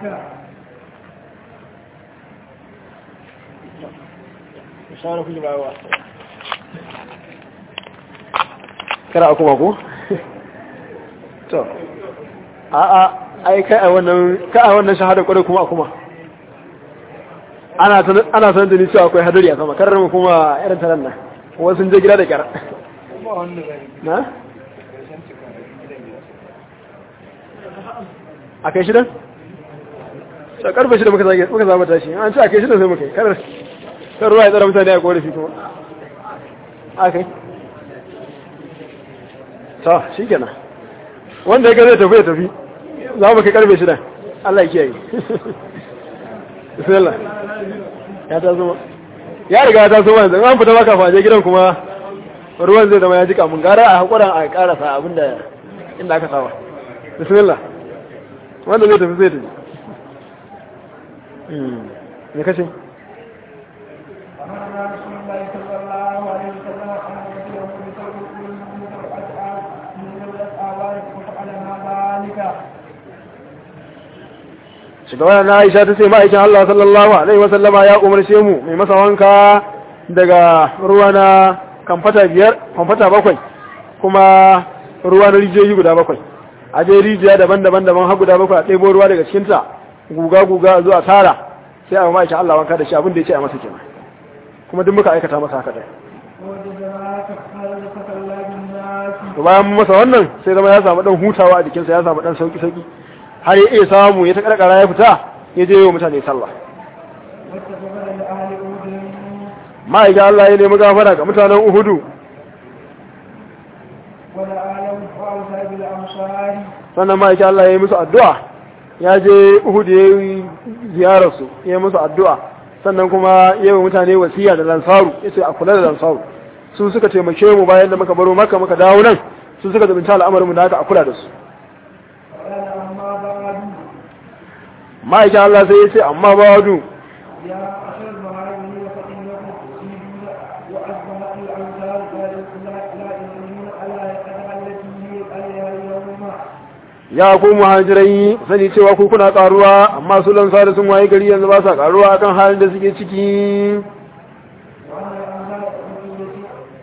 Speaker 3: kara kuma ko to a a ai kai a wannan kai a wannan shahada kwarai kuma kuma ana sanar ana sanar da ni cewa akwai hadari a sama karar mu kuma irin tanan nan wasu sun je gida da kyar na a kai shidan sai karfe shida muka zage muka zama tashi an ce a kai shidan sai muka yi karar kan ruwa ya tsara mutane a korafi kuma a kai ta shi kenan wanda ya ga zai tafi ya tafi za mu kai karfe shida Allah ya kiyaye bismillah ya ta zama ya riga ya ta zama yanzu an fita baka faje gidan kuma ruwan zai zama ya jika mun gara a hakuran a karasa abinda inda aka saba bismillah wanda zai tafi zai tafi me kace
Speaker 2: أمرنا رسول الله صلى الله عليه وسلم أن نرسله بثوب من سبعة آب من سبعة آبان وفعلنا ذلك
Speaker 3: shugaba na Aisha ta ce ma'aikin Allah sallallahu alaihi wasallama ya umarce mu mai masa wanka daga ruwa na kamfata biyar kamfata bakwai kuma ruwa na rijiyoyi guda bakwai a je rijiya daban-daban daban har guda bakwai a ɗebo ruwa daga cikinta guga guga zuwa tara sai a ma'aikin Allah wanka da shi abin da ya ce a masa kenan kuma duk muka aikata masa haka ɗaya
Speaker 2: وجزاك خير فتولى بالناس
Speaker 3: to bayan mun masa wannan sai zama ya samu dan hutawa a jikinsa ya samu dan sauki sauki har ya iya samu ya ta karkara ya fita ya je wa mutane sallah ma'aikin Allah ya nemi gafara ga mutanen Uhudu
Speaker 2: ولعالم وأوصى بالأمصار
Speaker 3: sannan ma'aikin Allah ya yi musu addu'a ya je Uhudu ya yi ziyararsu ya yi musu addu'a sannan kuma ya yi mutane wasiya da lansaru ya ce a kula da lansaru su suka taimake mu bayan da muka baro maka muka dawo nan su suka zabinta al'amarinmu da haka a kula da su
Speaker 2: قال أما بعد
Speaker 3: ma'aikin Allah sai ya ce amma ba wadu
Speaker 2: يا أشر المهاجرين فإنكم تصيبون وأصبحت الأمثال لا لا لا يؤمنون ألا يقدر التي هي عليها اليوم
Speaker 3: ya ku muhajirai sani cewa ku kuna karuwa amma su lansaru sun waye gari yanzu ba sa karuwa akan halin da suke ciki
Speaker 2: وأن الأمثال التي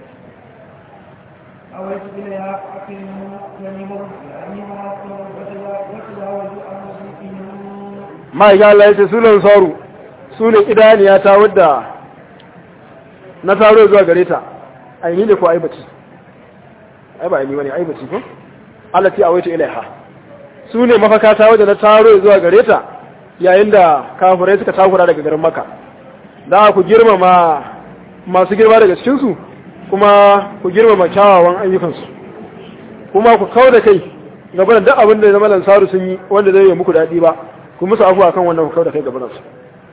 Speaker 2: أويت إليها أقيموا جميعهم جميعها وتجاوزوا عن مسلمين
Speaker 3: ma'aikin Allah ya ce su lansaru su ne idaniya ta wadda na taro zuwa gare ta aini ne ko aibaci ai ba aini wani aibaci ko Allah ce a waito ilaiha su ne mafaka ta wadda na taro zuwa gare ta yayin da kafirai suka takura daga garin maka da ku girmama masu girma daga cikinsu kuma ku girmama kyawawan ayyukansu kuma ku kau da kai gaba da duk abin da ya zama lansaru sun yi wanda zai yi muku daɗi ba ku musu afuwa kan wannan ku kau da kai gaba da su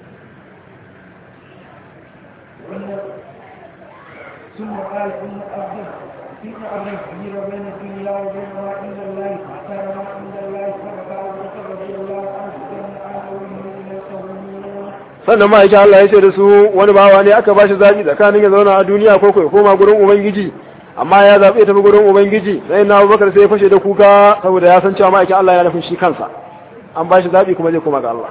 Speaker 2: ثم قال إن أبدا إن أبدا كبير بين الدنيا وبين ما عند الله كان ما عند الله فبقى أبو بكر رضي الله عنه كان أنا ومن يسوون
Speaker 3: sannan ma'aikin Allah ya ce da su wani bawa ne aka ba shi zaɓi tsakanin ya zauna a duniya ko ko ya koma gurin ubangiji amma ya zaɓe tafi gurin ubangiji sai na abubakar sai ya fashe da kuka saboda ya san cewa ma'aikin Allah ya nufin shi kansa an ba shi zaɓi kuma zai koma ga Allah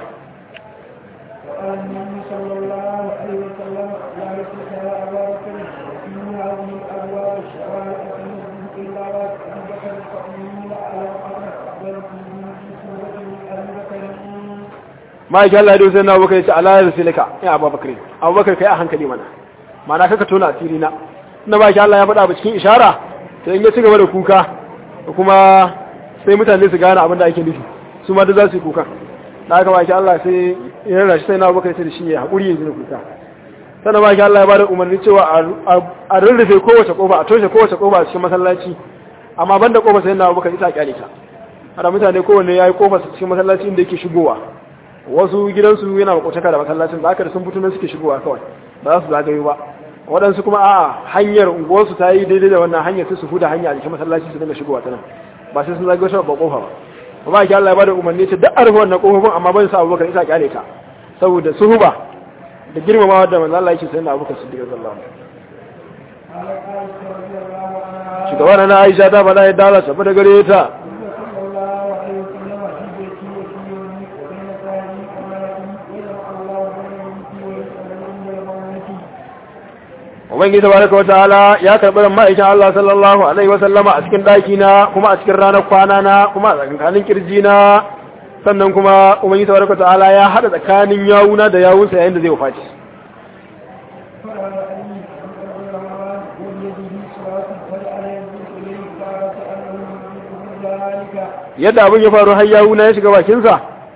Speaker 2: وقال النبي صلى الله عليه وسلم لا يسلك يا أبا بكر إن هذه الأبواب الشوارع تنزل إلا أبي بكر فإني على الأمر ولكن في سورة أبي بكر
Speaker 3: ma'aikin Allah ya sai na abubakar ya ce ala ya rasulika ya abubakar abubakar kai a hankali mana ma'ana kaka tona asiri na na ba Allah ya faɗa ba cikin ishara to in ya ci gaba da kuka kuma sai mutane su gane abin da ake nufi su ma da za su yi kuka da aka baki Allah sai ya rarra shi sai na abubakar sai da shi ya haƙuri ya jina kuka sannan baki Allah ya bada umarni cewa a rurrufe kowace ƙofa a toshe kowace ƙofa a cikin masallaci amma banda ƙofa sai na abubakar ita a kyale ta har mutane kowanne ya yi ƙofa cikin masallaci inda yake shigowa wasu gidansu yana makwataka da masallacin da aka da sun fito nan suke shigowa kawai ba za su zagayo ba waɗansu kuma a hanyar unguwarsu ta yi daidai da wannan hanyar sai su huda hanya a jikin masallaci su dinga shigowa ta nan ba sai sun zagayo ta ba kofa ba ba ki Allah ya bada umarni ce duk arfa wannan kofofin amma ban sa Abubakar isa kyale ta saboda suhuba da girmamawa da manzo Allah yake sai na Abubakar Siddiq sallallahu alaihi
Speaker 2: قال عائشة رضي الله عنها
Speaker 3: shugaban na Aisha ta bada ya dala tafi da gare ta
Speaker 2: صلى الله عليه وسلم في بيتي وفي يومي وبين ثاني أمانتي ويجمع الله بين بيتي ويسألني من المولتي
Speaker 3: ubangiji tabaraka wa ta'ala ya karɓi ran ma'aikin Allah sallallahu alaihi wa sallama a cikin daki na kuma a cikin ranar kwana na kuma a tsakanin kirji na sannan kuma ubangiji tabaraka wa ta'ala ya hada tsakanin yawuna da yawunsa yayin da zai wafaci
Speaker 2: فقال علي بن عبد الرحمن وبيده صلاة وجعل ينظر إليه قال كأنه يملكه ذلك
Speaker 3: yadda abin ya faru har yawuna ya shiga bakinsa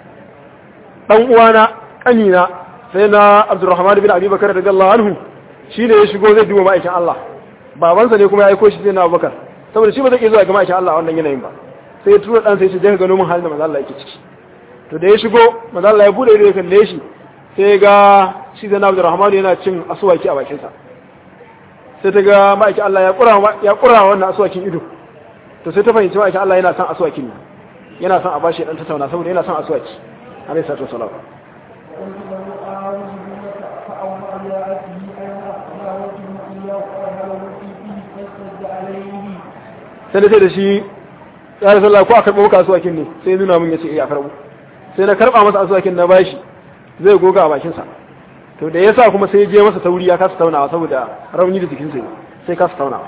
Speaker 3: dan uwana kanina sai na Abdurrahman bin Abi Bakar radiyallahu anhu shine ya shigo zai duba ma'aikin Allah babansa ne kuma ya aiko shi sai na Abubakar saboda shi ba zai iya zuwa ga ma'aikin Allah a wannan yanayin ba sai ya tura dan sai ya ce je ka gano mun halin da manzo Allah yake ciki to da ya shigo manzo Allah ya bude ido ya kalle shi sai ga shi da Abdurrahman yana cin asuwaki a bakinsa sai ta ga ma'aikin Allah ya kura ya kura wannan asuwakin ido to sai ta fahimci ma'aikin Allah yana son asuwakin ne yana son a bashi dan tattauna saboda yana son asuwaki alayhi salatu wasalam
Speaker 2: قلت له أعوذ بك فأومأ بياته أين أخلاوته إياه وأهله في فيه فاشتد عليه
Speaker 3: sai da sai da shi ya rasu Allah ko a karɓo maka asuwakin ne sai ya nuna min ya ce eh a karɓo sai na karɓa masa asuwakin na bashi zai goga a bakinsa to da ya sa kuma sai ya je masa tauri ya kasa taunawa saboda rauni da jikinsa ne sai kasa taunawa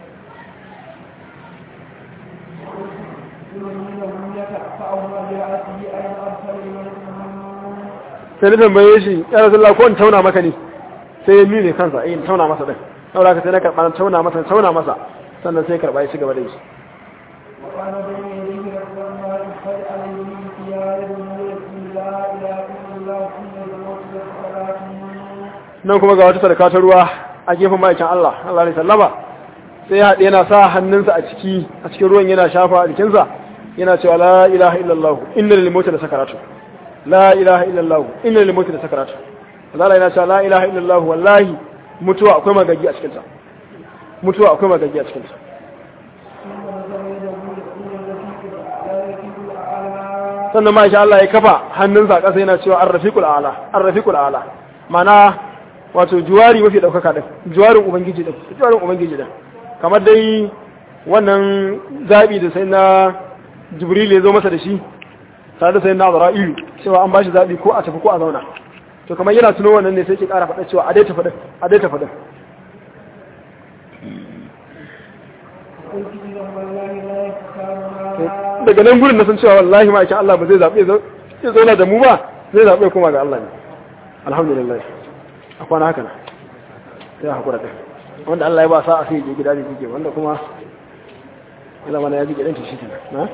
Speaker 2: فأومأ بياته أين أرسل إليه
Speaker 3: sai na tambaye shi ya rasu Allah ko in tauna maka ne sai ya nune kansa eh in tauna masa din saboda haka sai na karɓa na tauna masa tauna masa sannan sai ya karɓa ya ci gaba da shi
Speaker 2: وكان بين يديه رسول الله قد عليه ثياب نور لا إله إلا الله إن الموت والصلاة
Speaker 3: nan kuma ga wata sadaka ta ruwa a gefen ma'aikin Allah Allah ne sallama sai haɗe yana sa hannunsa a ciki a cikin ruwan yana shafa a jikinsa yana cewa la ilaha illallah inna lil mauti da sakaratu la ilaha illallah inna lil mauti da sakaratu Allah yana cewa la ilaha illallah wallahi mutuwa akwai magagi a cikin ta mutuwa akwai magagi a cikin ta sannan ma insha Allah ya kafa hannunsa a ƙasa yana cewa ar-rafiqul a'la ar-rafiqul a'la mana wato juwari mafi daukaka din juwarin ubangiji din juwarin ubangiji din kamar dai wannan zabi da sai na jibril ya zo masa da shi tare da sai na azra'ilu cewa an bashi zabi ko a tafi ko a zauna to kamar yana tuno wannan ne sai ke ƙara faɗa cewa a dai tafi din a dai tafi din daga nan gurin na san cewa wallahi ma Allah ba zai zaɓe ya zauna da mu ba zai zaɓe kuma ga Allah ne alhamdulillah a kwana haka na ya haƙura ɗin wanda Allah ya ba sa a sai je gida da jike wanda kuma ya zama na ya jike ɗanta shi kenan na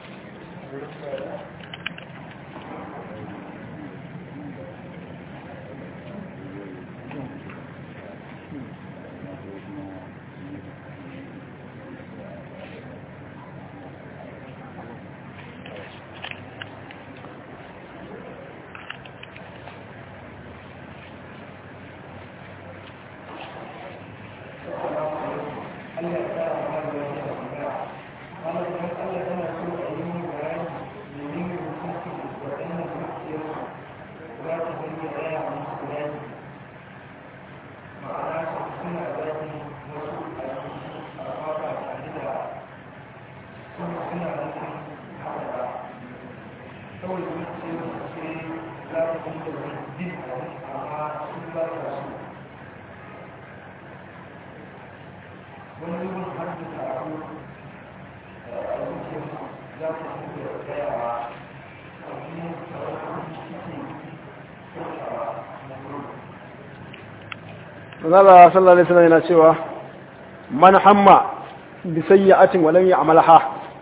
Speaker 3: Allah sallallahu alaihi wasallam yana cewa man hamma bi sayyi'atin wa lam ya'malha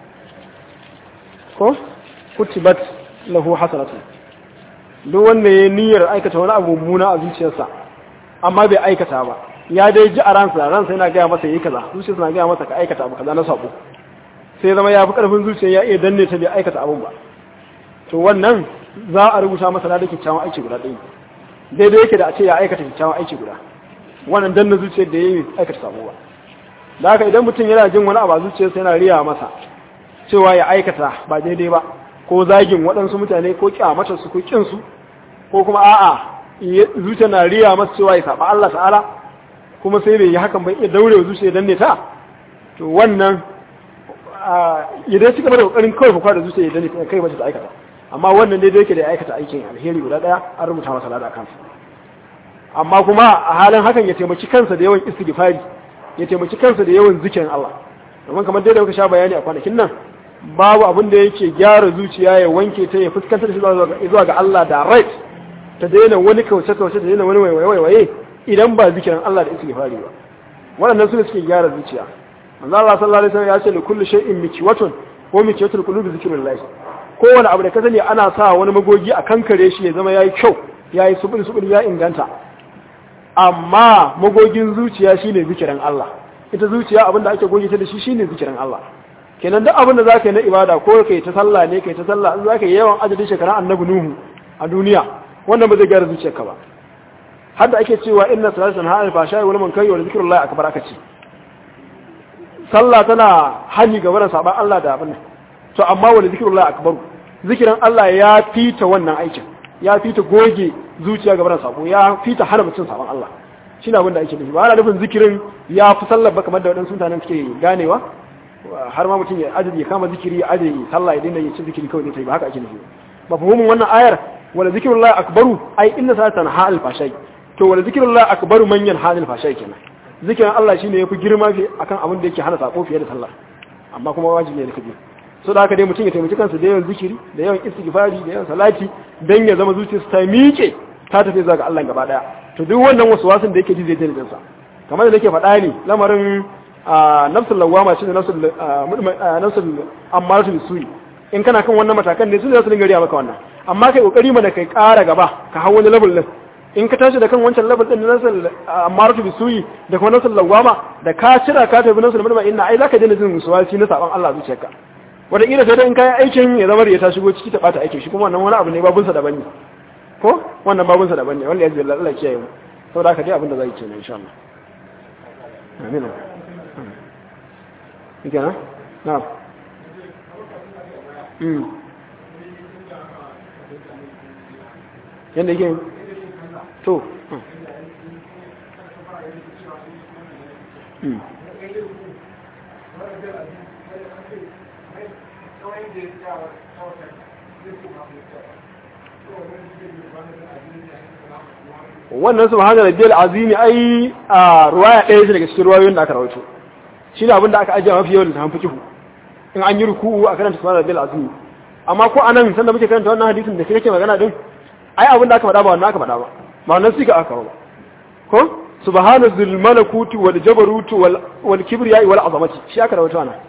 Speaker 3: ko kutibat lahu hasanatu duk wanda ya niyyar aikata wani abu mummuna a zuciyarsa amma bai aikata ba ya dai ji a ransa ransa yana gaya masa yi kaza zuciyarsa na gaya masa ka aikata abu kaza na sabo sai zama ya fi karfin zuciya ya iya danne ta bai aikata abun ba to wannan za a rubuta masa na da kyakkyawan aiki guda ɗaya daidai yake da a ce ya aikata kyakkyawan aiki guda wannan danna zuciyar da ya yi aikata sabo ba da haka idan mutum yana jin wani abu a zuciyarsa yana riya masa cewa ya aikata ba daidai ba ko zagin waɗansu mutane ko kyamatar su ko kin su ko kuma a'a zuciya na riya masa cewa ya saba Allah ta'ala kuma sai bai yi hakan ba iya daure wa zuciya danne ta to wannan ya dai cika da kokarin kawai fa da zuciya ya danne ta kai mace ta aikata amma wannan daidai yake da ya aikata aikin alheri guda daya an rubuta masa lada kansa amma kuma a halin hakan ya taimaki kansa da yawan istighfari ya taimaki kansa da yawan zikirin Allah domin kamar dai da muka sha bayani a kwanakin nan babu abin da yake gyara zuciya ya wanke ta ya fuskantar da shi zuwa ga Allah da right ta daina wani kauce kauce ta daina wani waiwaye waiwaye idan ba zikirin Allah da istighfari ba waɗannan su ne suke gyara zuciya manzo Allah sallallahu alaihi wasallam ya ce li kulli shay'in mikiwatun ko mikiwatul qulubi zikrullah kowane abu da ka sani ana sa wani magogi a kankare shi ya zama yayi kyau yayi subul subul ya inganta amma magogin zuciya shine zikirin Allah ita zuciya abinda ake goge ta da shi shine zikirin Allah kenan duk abin da zaka yi na ibada ko kai ta sallah ne kai ta sallah in zaka yi yawan adadin shekaran annabi nuhu a duniya wannan ba zai gyara zuciyarka ba har da ake cewa inna salatan tanha anil fahsha'i wal munkari wa zikrullahi akbar aka ce sallah tana hani ga wannan saban Allah da abin to amma wa zikrullahi akbar zikirin Allah ya fita wannan aikin ya fita goge zuciya ga wannan sabo ya fita hana mutum saban Allah shine abin da ake nufi ba ana nufin zikirin ya fi sallar ba kamar da waɗansu mutanen suke ganewa har ma mutum ya ajiye ya kama zikiri ya ajiye sallah ya daina yin zikiri kawai ne ta ba haka ake nufi ba fahimin wannan ayar wala zikrullahi akbaru ai inna salatan ha'al fashai to wala zikrullahi akbaru manyan ha'al fashai kenan zikirin Allah shine yafi girma fi akan abin da yake hana sako fiye da sallah amma kuma wajibi ne kaje so da haka dai mutum ya taimaki kansa da yawan zikiri da yawan istighfari da yawan salati dan ya zama zuciyarsa ta miƙe ta tafi zuwa ga Allah gaba daya to duk wannan wasu wasun da yake ji zai daina jinsa kamar da nake faɗa ne lamarin nafsul lawama shine nafsul nafsul ammaratu bisui in kana kan wannan matakan ne su za su dinga riya maka wannan amma kai kokari mana kai ƙara gaba ka hawo wani level din in ka tashi da kan wancan level din na nasal amaratu bisuyi da kuma nasal lawama da ka cira ka tafi nasal mutma inna ai zaka daina jin suwasi na saban Allah zuciyarka wata kila sai dai in kai aikin ya zama ya ta shigo ciki ta bata aikin shi kuma wannan wani abu ne babun sa daban ne ko wannan babun sa daban ne wallahi yazbi Allah Allah kiyaye mu saboda haka dai abin da zai ce ne insha Allah amin Ike na? Na. Mm. Yadda yake to. Mm. wannan subhana rabbiyal azimi ai a ruwaya ɗaya ce daga cikin ruwayoyin da aka rawaito shi ne abinda aka ajiye mafi yawan da hanfi kihu in an yi ruku'u a karanta subhana rabbiyal azimi amma ko anan sanda muke karanta wannan hadisin da kake magana din ai abinda aka faɗa ba wannan aka faɗa ba ba wannan sika aka ba ko subhana zul malakuti wal jabaruti wal wal kibriya wal azamati shi aka rawaito ana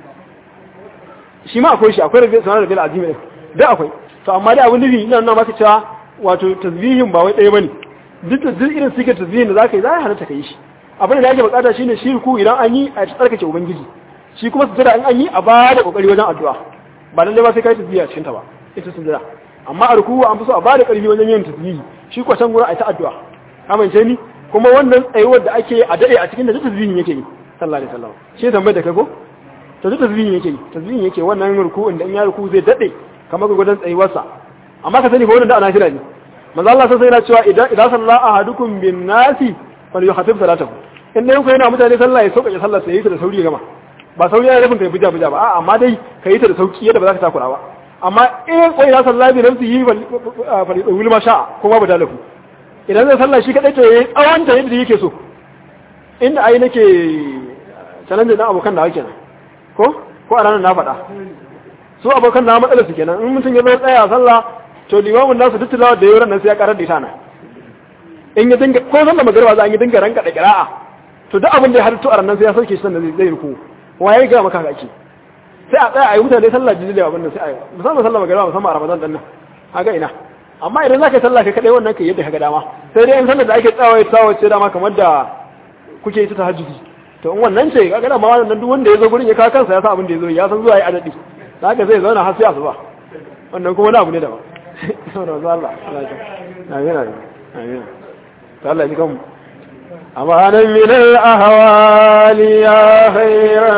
Speaker 3: shi ma akwai shi akwai rabbiyal subhana rabbiyal azimi din da akwai to amma dai abin nufi ina nuna maka cewa wato tasbihin ba wai ɗaya bane duk da duk irin sikar tasbihin da zaka yi za ka halatta ka yi shi abin da ake bukata shine shi ku idan an yi a tsarkake ubangiji shi kuma sujada in an yi a ba da kokari wajen addu'a ba lalle ba sai kai tasbihi a cikin ta ba ita sujada amma a ruku an fi so a ba da karfi wajen yin tasbihi shi ko can gurin a ta addu'a amince ni kuma wannan tsayuwar da ake a dade a cikin da tasbihin yake yi sallallahu alaihi wasallam shi tambayar da kai ko to duk tasbihin yake yi tasbihin yake wannan ruku'in da in ya ruku zai dade kamar gurgudan tsayuwarsa amma ka sani ko wannan da ana kira ne manzo Allah sai yana cewa idan idan salla ahadukum bin nasi fal yuhaffif salatahu in dai ku yana mutane sallah ya sauka sallah sai yi ta da sauri gama ba sauri yana nufin kai buja buja ba a'a amma dai ka yi ta da sauki yadda ba za ka takura ba amma in ko idan sallah bi nafsi yi fal yudawil ma sha'a kuma ba dalaku idan zai sallah shi kadai to yayi tsawon ta yadda yake so inda ai nake challenge dan abokan da kenan ko ko a ranar na faɗa su abokan na matsalar su kenan in mutum ya zo tsaya sallah to limamin nasu duk tilawar da yauran nan sai ya karar da ita na in ya dinga ko san da magariba za a yi dinga ranka da kira'a to duk abin da ya harto a ranar sai ya sauke shi sannan zai ruku waye ga maka kake sai a tsaya a yi mutane sallah jiji da abin nan sai a yi musamman sallah magariba musamman a ramadan dan nan haka ina amma idan za ka yi sallah kai kadai wannan kai yadda ka ga dama sai dai in sallar da ake tsawaye tsawaye dama kamar da kuke yi ta tahajjudi to in wannan ce kaga da ma wannan duk wanda ya zo gurin ya kawo kansa ya san abin da ya zo ya san zuwa yi adadi haka zai zauna har sai asuba wannan kuma wani abu ne daban saboda wasu Allah amin amin amin ta Allah ji kanmu amanan min al-ahwali ya khayra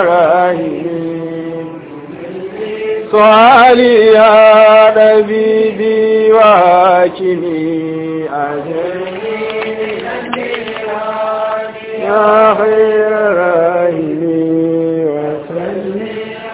Speaker 3: rahim su'ali ya dabibi wa hakimi ajri ya khayra rahim wa salli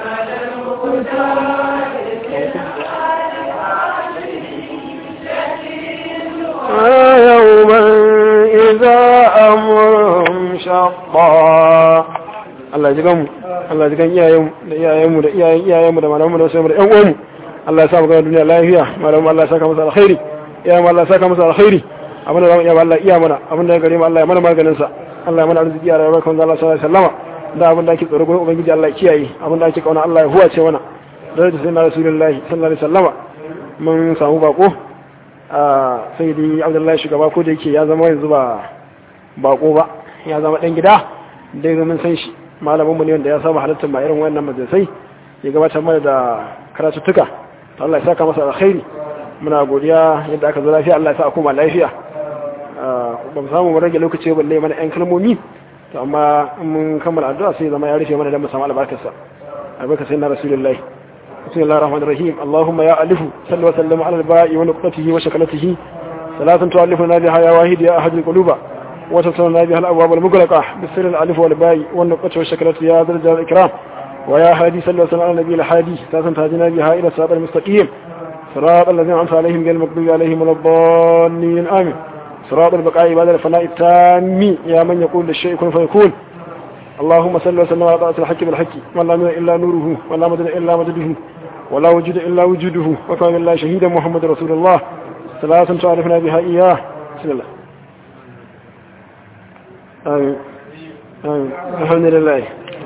Speaker 3: يوما إذا أمرهم شقا Allah ji ganmu Allah ji gan iyayenmu da iyayenmu da iyayen iyayenmu da malamanmu da wasu da ƴan uwanmu Allah ya sa mu ga duniya lafiya malamanmu Allah ya saka musu alkhairi iyayenmu Allah ya saka musu alkhairi abinda zamu iya Allah iya mana abinda ya gare mu Allah ya mana maganin sa Allah ya mana arziki ya rayuwar kan Allah sallallahu alaihi wasallama da abinda ake tsoro gurin ubangiji Allah ya kiyaye abinda ake kauna Allah ya huwace mana daraja sai na rasulullahi sallallahu alaihi wasallama mun samu bako sai dai abdullahi shugaba ko da yake ya zama yanzu ba bako ba ya zama dan gida dai mun san shi malamin mu ne wanda ya saba halartar ma irin wannan majalisai ya gabatar mana da karatuttuka to Allah ya saka masa alkhairi muna godiya yadda aka zo lafiya Allah ya sa kuma lafiya ba mu samu mu rage lokaci balle mana yan kalmomi to amma in mun kammala addu'a sai zama ya rufe mana dan mu samu albarkarsa albarkar sayyidina rasulullahi بسم الله الرحمن الرحيم اللهم يا ألف صل وسلم على الباء ونقطته وشكلته ثلاثا تؤلفنا بها يا واحد يا أحد القلوب وتسلنا بها الأبواب المغلقة بالسر الألف والباء والنقطة والشكلة يا ذا الجلال الإكرام ويا هادي صل وسلم على النبي الحادي ثلاثا تهدنا بها إلى الصراط المستقيم صراط الذين أنعمت عليهم غير المغضوب عليهم ولا الضالين آمين صراط البقاء بعد الفناء التام يا من يقول للشيء كن فيكون اللهم صل وسلم على طاعة الحق بالحق من لا نور إلا نوره ولا مدد إلا مدده ولا وجود إلا وجوده وكان الله شهيدا محمد رسول الله ثلاثة تعرفنا بها إياه بسم الله آمين آمين الحمد لله